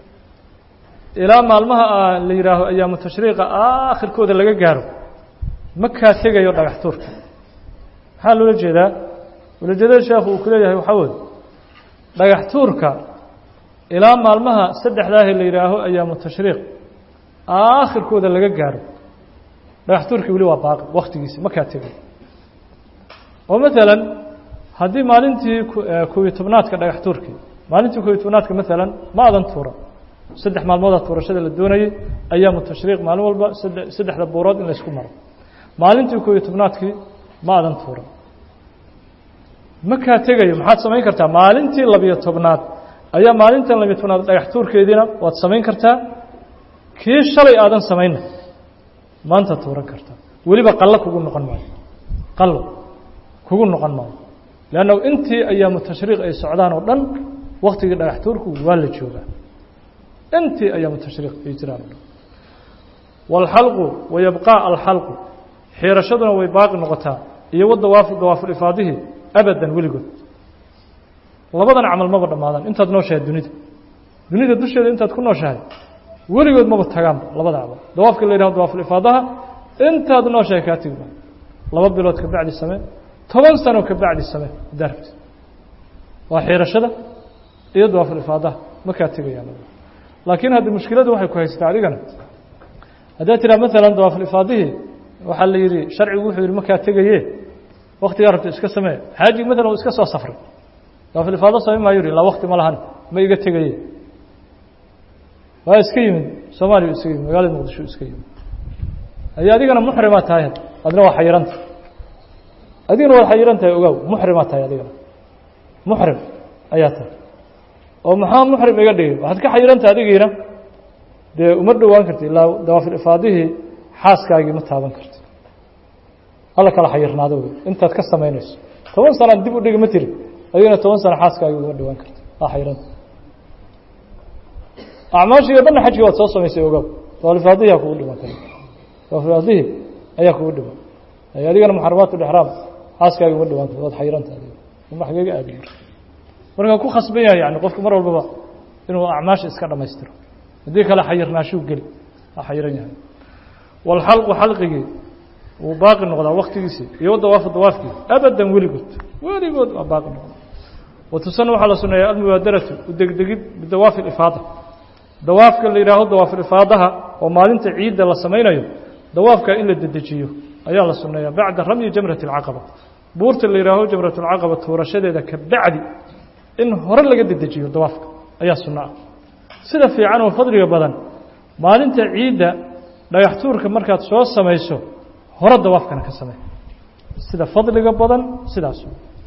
ilaa maalmaha la yidhaaho ayaamu tashriiqa aakhirkooda laga gaaro ma kaa tegayo dhagax tuurka maxaa loola jeedaa ulajeedada sheekhu uu ku leeyahay waxaa weye dhagax tuurka ilaa maalmaha saddexdaahe la yidhaaho ayaamu tashriiq aakhirkooda laga gaaro dhagax tuurkii weli waa baaqi wakhtigiisi ma kaa tegayo oo maalan haddii maalintii kobiyo tobnaadka dhagax tuurkii maalintii kobiyo tobnaadka maalan ma adan tuura saddex maalmooda tuurashada la doonayay ayaamu tashriiq maalin walba saddexda buurood in laysku maro maalintii kobiyo tobnaadkii ma adan tuura ma kaa tegayo maxaad samayn kartaa maalintii labiyo tobnaad ayaa maalintan labiyo tobnaad dhagax tuurkeediina waad samayn kartaa kii shalay aadan samayna maanta tuuran kartaa weliba qallo kugu noqon maayo qallo kugu noqon maayo leanna intii ayaamu tashriiq ay socdaan oo dhan waktigii dhagax tuurku waa la joogaa intii ayaamu tashriiq ay jiraan o dhan waalxalqu wayabqaa alxalqu xiirashaduna way baaqi noqotaa iyo wadawaafu dawaafulifaadihii abadan weligood labadan camal maba dhammaadaan intaad nooshahay dunida dunida dusheeda intaad ku nooshahay weligood maba tagaanba labada camal dawaafka la yidhaho dawaafulifaadaha intaad nooshahay kaa tegi maayo laba bilood ka bacdi samee toban sano ka bacdi samee haddaa rabti waa xiirashada iyo dawaafulifaadaha ma kaa tegayaan laakiin hadda mushkiladu waxay ku haystaa adigana haddaad tiraa maalan dawaafulifaadihii waxaa la yidhi sharcigu wuxuu yidhi makaa tegaye waktigaa rabta iska samee xaaji maalan uu iska soo safray dawaafulifaado samey maayo yidhi ilaa wakti ma lahan ma iga tegaye waa iska yimid soomaaliya iska yimid magaalada muqdisho iska yimid ay adigana muxrimaa tahay adna waa xayiranta adigana waad xayiran tahay ogaaw muxrimaa tahay adigana muxrim ayaa tahay oo maxaa muxrim iga dhigay waxaad ka xayirantahay adigiina dee uma dhowaan karti ilaa dawaafilifaadihii xaaskaagii ma taaban karti alla kala xayirnaado wey intaad ka samaynayso toban sanaan dib u dhigi ma tiri adigana toban sano xaaskaagii uma dhowaan karti waa xayiranta acmaashii o dhanna xajkii waad soo samaysay ogaaw dawaafilifaadihii aa kugu dhiman kara dawaafilifaadihii ayaa kugu dhiman ay adigana muxaramaat lixraam xaaskaagii uma dhowaan karti waad xayiranta adiga uma xageega aadi marka ku khasban yahay yani qofku mar walbaba inuu acmaasha iska dhammaystiro haddii kale xayirnaashuu geli waa xayiran yahay walxalqu xalqigii wuu baaqi noqdaa waktigiisii iyo dawaafu dawaafkii abadan weligood weligood waa baaqi noqda watusana waxaa la suneeyaa almubaadaratu udegdegid bidawaafi ifaada dawaafka la yidhaaho dawaafilifaadaha oo maalinta ciidda la samaynayo dawaafka in la dedejiyo ayaa la suneeyaa bacda ramyi jamrati alcaqaba buurta la yidhaaho jamratulcaqaba tuurashadeeda ka bacdi in hore laga dedejiyo dawaafka ayaa sunno ah sida fiican oo fadliga badan maalinta ciidda dhagax tuurka markaad soo samayso hore dawaafkana ka samey sida fadliga badan sidaas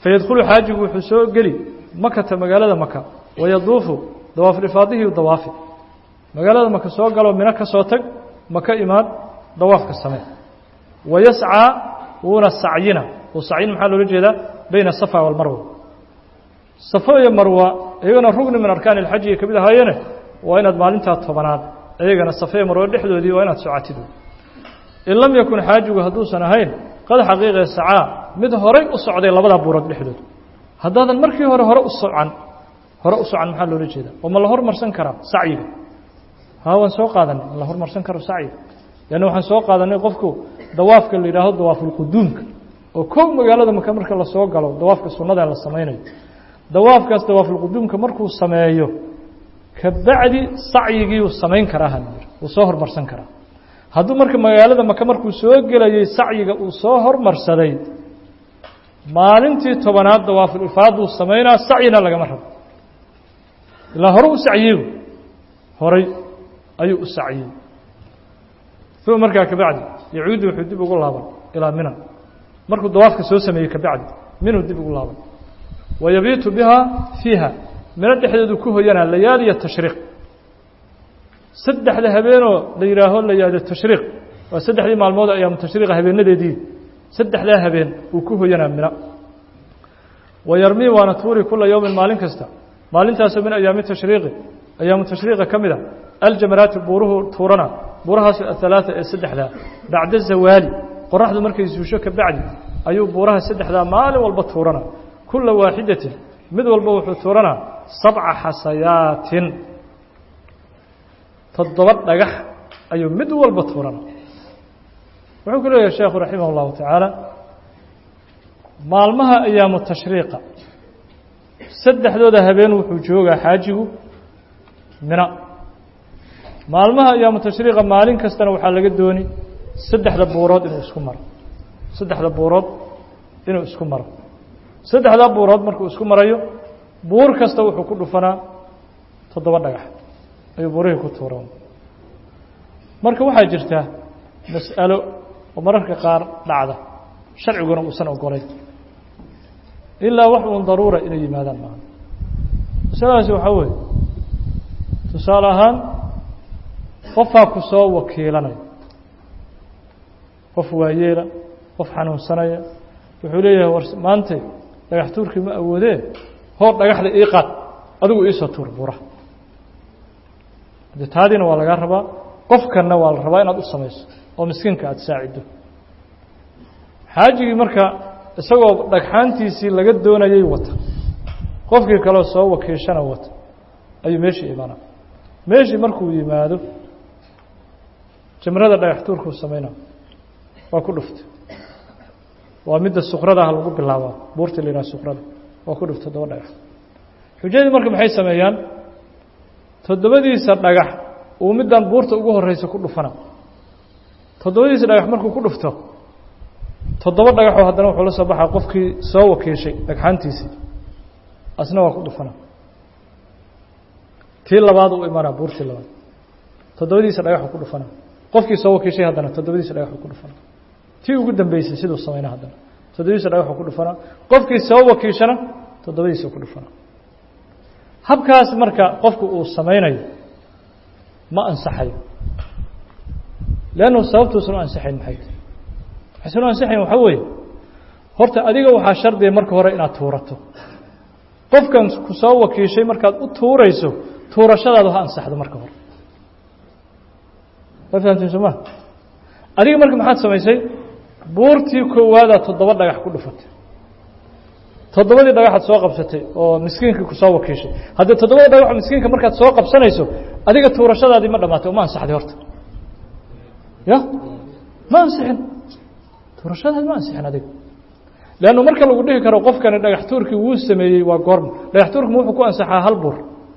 fayadkhulu xaajigu wuxuu soo geli makata magaalada maka wayaduufu dawaaflifaadihi dawaafi magaalada maka soo galoo mino ka soo tag maka imaan dawaafka samee wayascaa wuuna sacyina uu sacyin maxaa loola jeedaa bayna asafa walmarwa safo iyo marwa iyagana rugni min arkaani ilxaji ay ka mid ahaayeene waa inaad maalintaa tobanaad iyagana safa iyo marwo dhexdoodii waa inaad socatid in lam yakun xaajigu hadduusan ahayn qad xaqiiqee sacaa mid horay u socday labadaa buurood dhexdood haddaadan markii hore hore u socan hore u socan maxaa loola jeedaa oo ma la hormarsan karaa sacyiga haa waan soo qaadanay ma la hormarsan karo sacyiga leanna waxaan soo qaadanay qofku dawaafka la yidhaaho dawaafulquduumka oo kow magaalada maka marka lasoo galo dawaafka sunnada la samaynayo dawaafkaas dawaafulquduumka markuu sameeyo kabacdi sacyigii uu samayn karaa halyir wuu soo hormarsan karaa hadduu marka magaalada maka markuu soo gelayey sacyiga uu soo hormarsaday maalintii tobanaad dawaaful ifaaduu samaynaa sacyina lagama rabo ilaa hore u sacyiyey horay ayuu u sacyiyey uma markaa kabacdi yacuudu wuxuu dib ugu laaban ilaa mina markuu dawaafka soo sameeyey kabacdi minuu dib ugu laaban wayabiitu bihaa fiiha mino dhexdeedu ku hoyanaa layaaliya tashriiq saddexda habeenoo la yidhaaho layaali tashriiq waa saddexdii maalmood ayaamu tashriiqa habeenadeedii saddexdaa habeen uu ku hoyanaa mina wayarmii waana tuuri kula yowmin maalin kasta maalintaasoo min ayaami tashriiqi ayaamu tashriiqa ka mid a aljamaraati buuruhu tuurana buurahaas athalaata ee saddexdaa bacda zawaali qoraxdu markay suusho ka bacdi ayuu buuraha saddexdaa maalin walba tuurana kula waaxidatin mid walba wuxuu tuuranaa sabca xasayaatin toddoba dhagax ayuu mid walba tuurana wuxuu ku leeyahay sheekhu raximah اllahu tacaala maalmaha ayaamu tashriiqa saddexdooda habeen wuxuu joogaa xaajigu mina maalmaha ayaamu tashriiqa maalin kastana waxaa laga dooni saddexda buurood inuu isku maro saddexda buurood inuu isku maro saddexdaa buurood markuu isku marayo buur kasta wuxuu ku dhufanaa toddoba dhagax ayuu buurihii ku tuuran marka waxaa jirta mas'alo oo mararka qaar dhacda sharciguna uusan ogolayn ilaa wax uun daruura inay yimaadaan maaha masaladaasi waxaa weeye tusaale ahaan qofaa ku soo wakiilanaya qof waayeela qof xanuunsanaya wuxuu leeyahay war maantay dhagax tuurkii ma awoodee hoor dhagaxda ii qaad adigu iisoo tuur buuraha de taadiina waa lagaa rabaa qofkanna waa la rabaa inaad u samayso oo miskiinka aada saaciddo xaajigii marka isagoo dhagxaantiisii laga doonayay wata qofkii kaleo soo wakiishana wata ayuu meeshii imanaa meeshii markuu yimaado jamrada dhagax tuurkuu samaynaa waa ku dhuftay waa midda sukradaha lagu bilaabaa buurta la yidhaha sukrada waa ku dhuftay toddoba dhagax xujadii marka maxay sameeyaan toddobadiisa dhagax uu middan buurta ugu horeysa ku dhufana toddobadiisa dhagax markuu ku dhufto toddoba dhagaxoo haddana wuxuu la soo baxaa qofkii soo wakiishay dhagxaantiisii asna waa ku dhufana tii labaad u imanaa buurtii labaad toddobadiisa dhagaxuu ku dhufana qofkii soo wakiishay haddana toddobadiisa dhagaxuu ku dhufana tii ugu dambeysay siduu samayna haddana toddobadiisa dhagaxuu ku dhufana qofkii soo wakiishana toddobadiisa ku dhufana habkaas marka qofku uu samaynayo ma ansaxayo leannu sababtuusan u ansaxayn maxay tahy waxaysan u ansaxayn waxaa weeye horta adiga waxaa shardiya marka hore inaad tuurato qofkan ku soo wakiishay markaad u tuurayso tuurashadaadu ha ansaxdo marka hore ma fahamtiin soo ma adiga marka maxaad samaysay buurtii koowaadaa toddoba dhagax ku dhufatay toddobadii dhagaxaad soo qabsatay oo miskiinkii ku soo wakiishay haddii toddobada dhagaxo miskiinka markaad soo qabsanayso adiga tuurashadaadii ma dhamaatay oo ma ansaxday horta ya ma ansixin tuurashadaadi ma ansixin adiga leannu marka lagu dhihi karo qofkani dhagax tuurkii wuu sameeyey waa goorma dhagax tuurkima wuxuu ku ansaxaa hal buur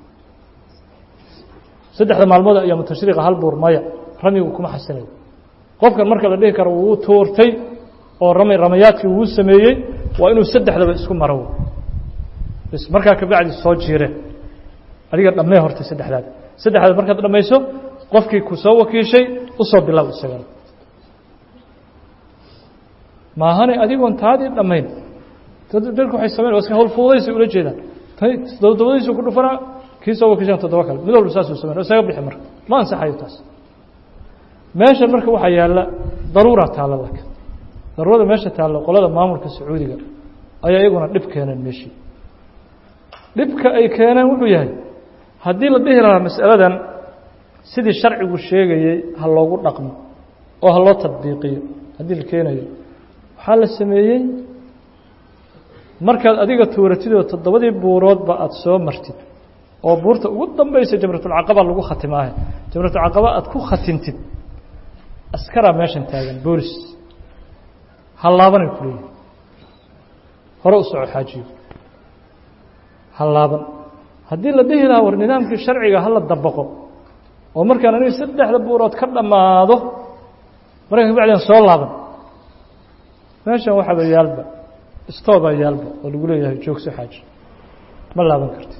saddexda maalmood ayaamu tashriiqa hal buur maya ramigu kuma xasilayo qofkan marka la dhihi karo wuu tuurtay oo ramy ramayaadkii wuu sameeyey waa inuu saddexdaba isku maro bs markaa kabacdi soo jiire adiga dhammee horta saddexdaad saddexdaad markaad dhammayso qofkii ku soo wakiishay usoo bilow isagana maahane adigoon taadii dhammayn dadku waxay sameyn waa iska hawl fuudaysay ula jeedaan tay toddobadiisu ku dhufanaa kii soo wakishaan toddoba kale mid walba saasuu sameyn isaga bixi marka ma ansaxayo taas meeshan marka waxaa yaalla daruura taalla laka daruurada meesha taalla qolada maamulka sacuudiga ayaa iyaguna dhib keeneen meeshii dhibka ay keeneen wuxuu yahay haddii la dhihi lahaa mas'aladan sidii sharcigu sheegayey ha loogu dhaqmo oo ha loo tadbiiqiyo haddii la keenayo waxaa la sameeyey markaad adiga tuuratidoo toddobadii buuroodba aada soo martid oo buurta ugu dambaysa jamratulcaqaba lagu khatimaahe jamratulcaqaba aada ku khatintid askaraa meeshan taagan boolis ha laabanay ku leeyihi hore u soco xaajiyo ha laaban haddii la dhihi lahaa war nidaamkii sharciga hala dabaqo oo markaan aniga saddexda buurood ka dhammaado markaa kabacdian soo laaban meeshan waxaaba yaalba stoobaa yaalba oo lagu leeyahay joogso xaaji ma laaban kartid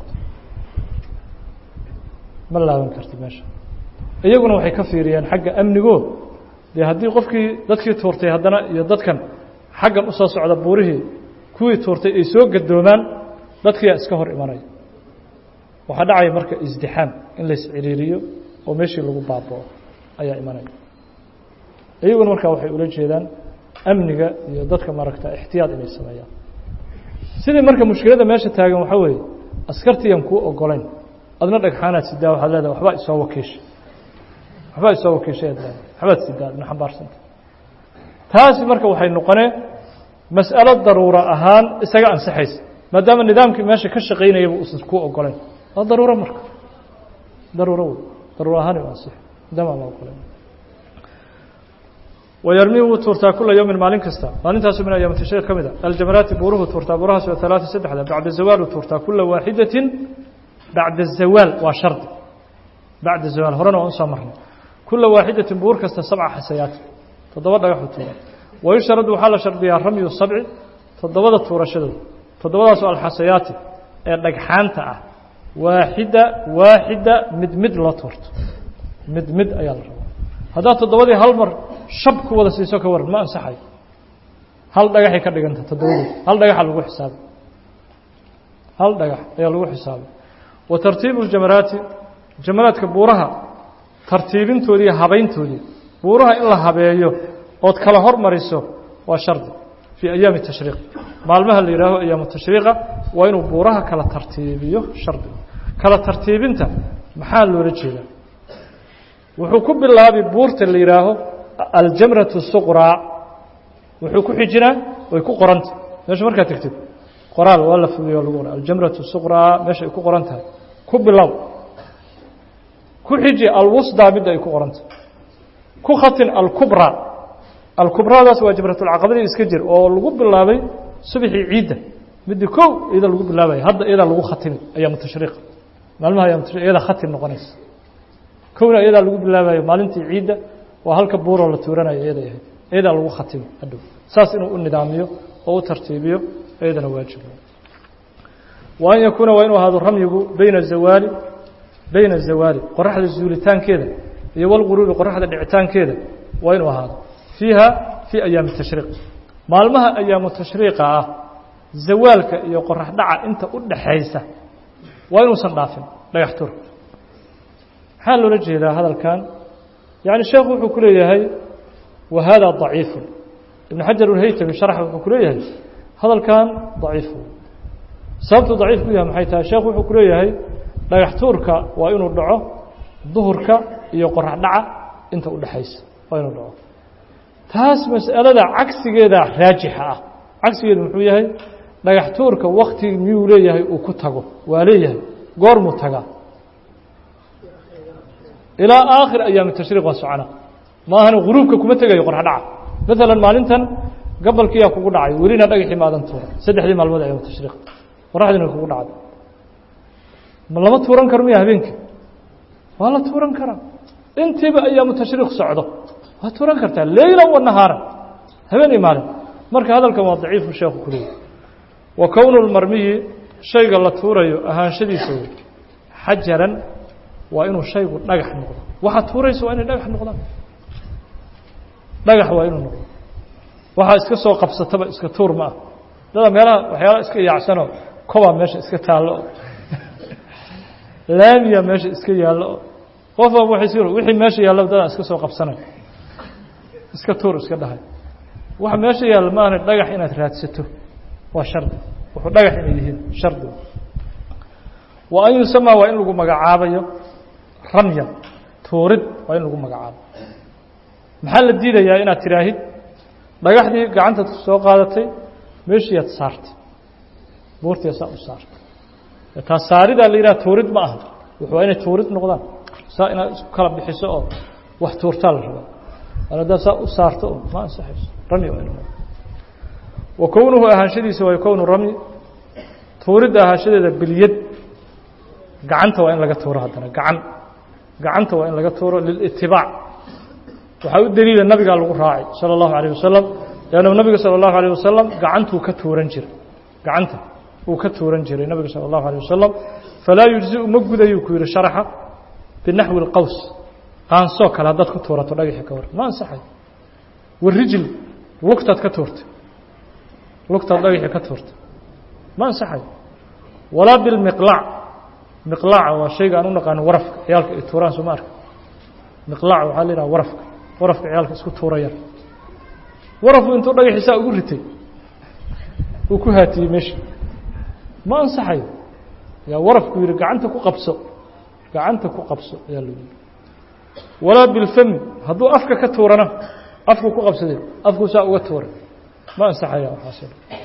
ma laaban kartid meesha iyaguna waxay ka fiiriyeen xagga amnigo dee haddii qofkii dadkii tuurtay haddana iyo dadkan xaggan usoo socda buurihii kuwii tuurtay ay soo gadoomaan dadkiyaa iska hor imanaya waxaa dhacaya marka isdixaam in lays ciriiriyo oo meeshii lagu baabao ayaa imanaya iyaguna markaa waxay ula jeedaan amniga iyo dadka maaragta ixtiyaad inay sameeyaan sidii marka mushkiladda meesha taagan waxaa weeye askartiiyan kuu ogolayn adna dhagxaanaad sidaa waxaad leedahay waxbaa isoo wakiisha waxbaa isoo wakiishay ad leedahay waxbaad sidaa adna xambaarsanta taasi marka waxay noqoneen mas'alo daruuro ahaan isaga ansaxaysa maadaama nidaamkii meesha ka shaqaynayaba uusan kuu ogolayn waa daruuro marka daruuro wey daruuro ahaan u ansixi maadaama aan la ogolayn wayarmii wuu tuurtaa kula yowmin maalin kasta maalintaasu min ayaam tashriiq ka mid a aljamaraati buuruhu tuurtaa buurahaas waa alaata saddexda bacda zawaalu tuurtaa kula waaxidatin bacda zawaal waa shardi bacda zawaal horena waan usoo marnay kula waaxidatin buur kasta sabca xasayaat toddoba dhagaxu tuura wayushradu waxaa la shardiyaa ramyu sabci toddobada tuurashadooda toddobadaasoo alxasayaati ee dhagxaanta ah waaxida waaxida mid mid loo tuurto mid mid ayaa la rabaa haddaad toddobadii hal mar shab ku wada siiso ka waran ma ansaxayo hal dhagaxay ka dhiganta toddobadood hal dhagaxa lagu xisaabay hal dhagax ayaa lagu xisaabay wa tartiibu ljamaraati jamaraadka buuraha tartiibintoodii habayntoodii buuraha in la habeeyo ood kala hormariso waa shardi fii ayaami tashriiq maalmaha la yihaaho ayaamu tashriiqa waa inuu buuraha kala tartiibiyo shardi kala tartiibinta maxaa loola jeedaa wuxuu ku bilaabi buurta la yihaaho aljamratu suqraa wuxuu ku xijinaa way ku qoranta meesha markaad tegtid qoraal waa la fudiyo lagu qora aljamratu suqraa meesha ay ku qoran tahay ku bilow ku xiji alwusdaa midda ay ku qoranta ku khatin alkubraa alkubraadaas waa jamratulcaqabadii iska jir oo lagu bilaabay subxii ciidda midii kow iyada lagu bilaabaya hadda iyadaa lagu khatimi ayaamu tashriiqa maalmaha ayamu tashriq iyada khatim noqonaysa kowna iyadaa lagu bilaabayo maalintii ciidda waa halka buuroo la tuuranayo iyaday ahayd iyadaa lagu khatimi hadhow saas inuu u nidaamiyo oo u tartiibiyo iyadana waajib wa an yakuuna waa inuu ahaado ramyigu bayna zawaali bayna zawaali qoraxda zuulitaankeeda iyo walguruubi qoraxda dhicitaankeeda waa inuu ahaado fiiha fii ayaami tashriiq maalmaha ayaamu tashriiqa ah zawaalka iyo qorax dhaca inta u dhaxaysa waa inuusan dhaafin dhagax tur maxaa loola jeedaa hadalkan yani sheekhu wuxuu ku leeyahay wa hada ضaciifu ibn xajar ulhaytami sharxa wuxuu ku leeyahay hadalkan daciifu sababtu daciif ku yahay maxay tahay sheekhu wuxuu ku leeyahay dhagax tuurka waa inuu dhaco duhurka iyo qorax dhaca inta u dhexaysa waa inuu dhaco taas mas'alada cagsigeeda raajixa ah cagsigeedu muxuu yahay dhagax tuurka wakti miyuu leeyahay uu ku tago waa leeyahay goormuu tagaa ilaa aakhir ayaami tashriiq waa socona maahan guruubka kuma tegayo qorax dhaca maalan maalintan gabalkiyaa kugu dhacay welina dhagaxii maadan tuuran saddexdii maalmood ayaam tashriiq qoraxdiina kugu dhacday ma lama tuuran karo miya habeenkii waa la tuuran karaa intiiba ayaamu tashriiq socdo waa tuuran kartaa leyla wa nahaaran habeen iyo maalin marka hadalkan waa daciifu sheekhu ku leeyay wa kownu lmarmiyi shayga la tuurayo ahaanshadiisa wey xajaran waa inuu shaygu dhagax noqdo waxaad tuuraysa waa inay dhagax noqdaan dhagax waa inuu noqdo waxaa iska soo qabsataba iska tuur ma ah dada meelaha waxyaala iska yaacsanoo kobaa meesha iska taallo oo laamiya meesha iska yaallo oo qofba wixii meesha yaallo dadaan iska soo qabsanay iska tuur iska dhahay waxa meesha yaalla ma ahna dhagax inaad raadsato waa shardi wuxuu dhagax inay yihiin shardi wa an yusamaa waa in lagu magacaabayo ramyan tuurid waa in lagu magacaabo maxaa la diidayaa inaad tidhaahid dhagaxdii gacantaad soo qaadatay meeshiiaad saartay buurtii saa u saartay taa saaridaa la yidhaha tuurid ma aha wuxuu waa inay tuurid noqdaan saa inaad isku kala bixiso oo wax tuurtaa la rabaa an haddaad saa u saarto oo ma ansaxayso rami waa inu wa kownuhu ahaanshadiisa waa kownu rami tuuridda ahaanshadeeda bilyad gacanta waa in laga tuuro haddana gacan gacanta waa in laga tuuro lilitibaac waxaa u daliila nabigaa lagu raacay salى اllahu عalيه wasalam lannu nabiga salى اllahu عalيه wasalam gacantuu ka tuuran jiray gacanta uu ka tuuran jiray nabiga salى اllahu عalيه wasalam falaa yujziu ma gudayuu ku yihi sharaxa binaxwi اlqaws qaansoo kale haddaad ku tuurato dhagaxi ka war ma ansaxay warijl lugtaad ka tuurtay lugtaad dhagaxi ka tuurtay ma ansaxay walaa bilmiqlac miqlaaca waa shayga aan u naqaano warafka ciyaalka ay tuuraan soo ma arka miqlaac waxaa la yidhaha warafka warafka ciyaalka isku tuurayaan warafku intuu dhagaxiisaa ugu ritay uu ku haatiyey meesha ma ansaxayo yaa warafku yihi gacanta ku qabso gacanta ku qabso ayaa lagu yihi walaa bilfami hadduu afka ka tuurana afku ku qabsaday afkuu saa uga tuuray ma ansaxaya waxaas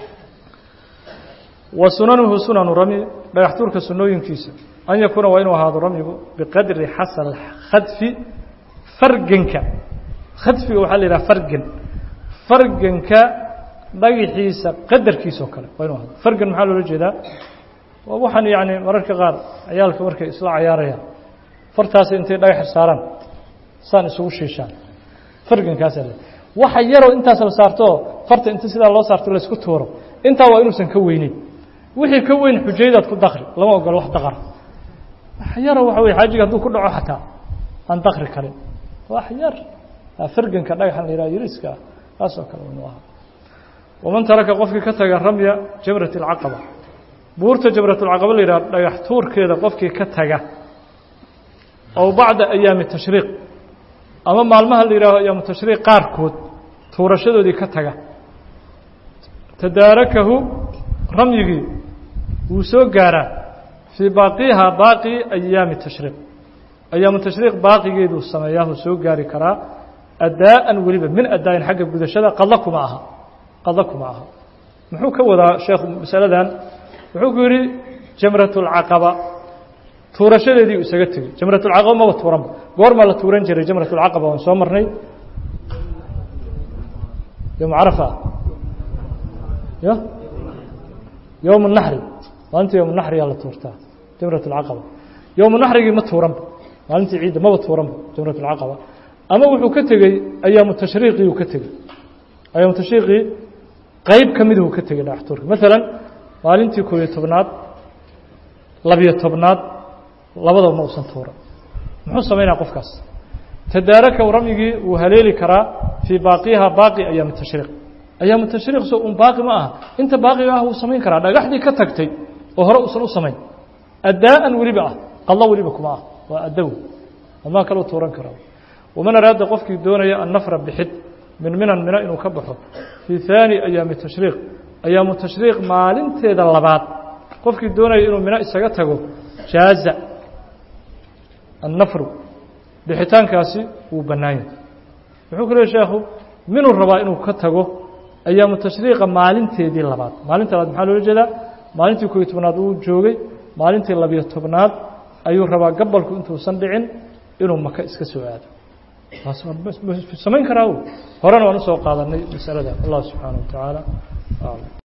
wa sunanuhu sunanu rami dhagax tuurka sunooyinkiisa an yakuuna waa inuu ahaado ramyigu biqadri xasal khadfi farganka khadfiga waxaa la yidhaha fargan farganka dhagaxiisa qadarkiisa oo kale waa inu ahaado fargan maxaa loola jeedaa waa waxaan yani mararka qaar ciyaalka markay isla cayaarayaan fartaasi intay dhagax saaraan saan isugu shiishaan fargankaasaa le waxa yaroo intaas la saartoo farta inta sidaa loo saarto laysku tuuro intaa waa inuusan ka weyneyn wixii ka weyn xujaydaad ku dakri lama ogolo wax daqar wax yaro waxa wey xaajiga hadduu ku dhaco xataa aan dakri karin wax yar farganka dhagaxan la yidhaha yariiska ah kaasoo kale inuu ahaa waman taraka qofkii ka taga ramya jamrat اlcaqaba buurta jamratulcaqaba la yidhaha dhagax tuurkeeda qofkii ka taga ow bacda ayaami tashriiq ama maalmaha la yidhaaho ayaamu tashriiq qaarkood tuurashadoodii ka taga tadaarakahu ramyigii wuu soo gaaraa fii baaqiha baaqi ayaami tashriiq ayaamu tashriiq baaqigeeduu sameeyaa wuu soo gaari karaa addaa'an weliba min addaain xagga gudashada qadla kuma aha qadla kuma aha muxuu ka wadaa sheekhu masaladan wuxuu ku yidhi jamratulcaqaba tuurashadeedii uu isaga tegey jamratulcaqaba maba tuuranba goormaa la tuuran jiray jamratulcaqaba waan soo marnay yowma carafa ya yowma naxri maalinta yowma naxriyaa la tuurtaa jamratulcaqaba yowma naxrigii ma tuuranba maalintii ciidda maba tuuranba jamratulcaqaba ama wuxuu ka tegey ayaamu tashriiqii uu ka tegey ayaamu tashriiqii qeyb ka miduu ka tegey dhagax tuurka maalan maalintii koob iyo tobnaad labiyo tobnaad labadaba ma usan tuuran muxuu samaynaya qofkaas tadaaraka ramyigii wuu haleeli karaa fii baaqiha baaqi ayaami tashriiq ayaamu tashriiq so un baaqi ma aha inta baaqiga ah wuu samayn karaa dhagaxdii ka tagtay oo hore usan u samayn addaa'an weliba ah qadlo weliba kuma ah waa addow amaa kaleu tuuran karaa waman araada qofkii doonaya annafra bixid min minan mina inuu ka baxo fii haani ayaami tashriiq ayaamu tashriiq maalinteeda labaad qofkii doonaya inuu mino isaga tago jaaza annafru bixitaankaasi wuu bannaan yahay wuxuu ku leey sheekhu minuu rabaa inuu ka tago ayaamu tashriiqa maalinteedii labaad maalinta labaad maxaa loola jeedaa maalintii kooiyo tobnaad wuu joogay maalintii labiyo tobnaad ayuu rabaa gabalku intuusan dhicin inuu maka iska soo aado samayn karaa horena waan usoo qaadanay masalada allah subxaanaه wa tacaala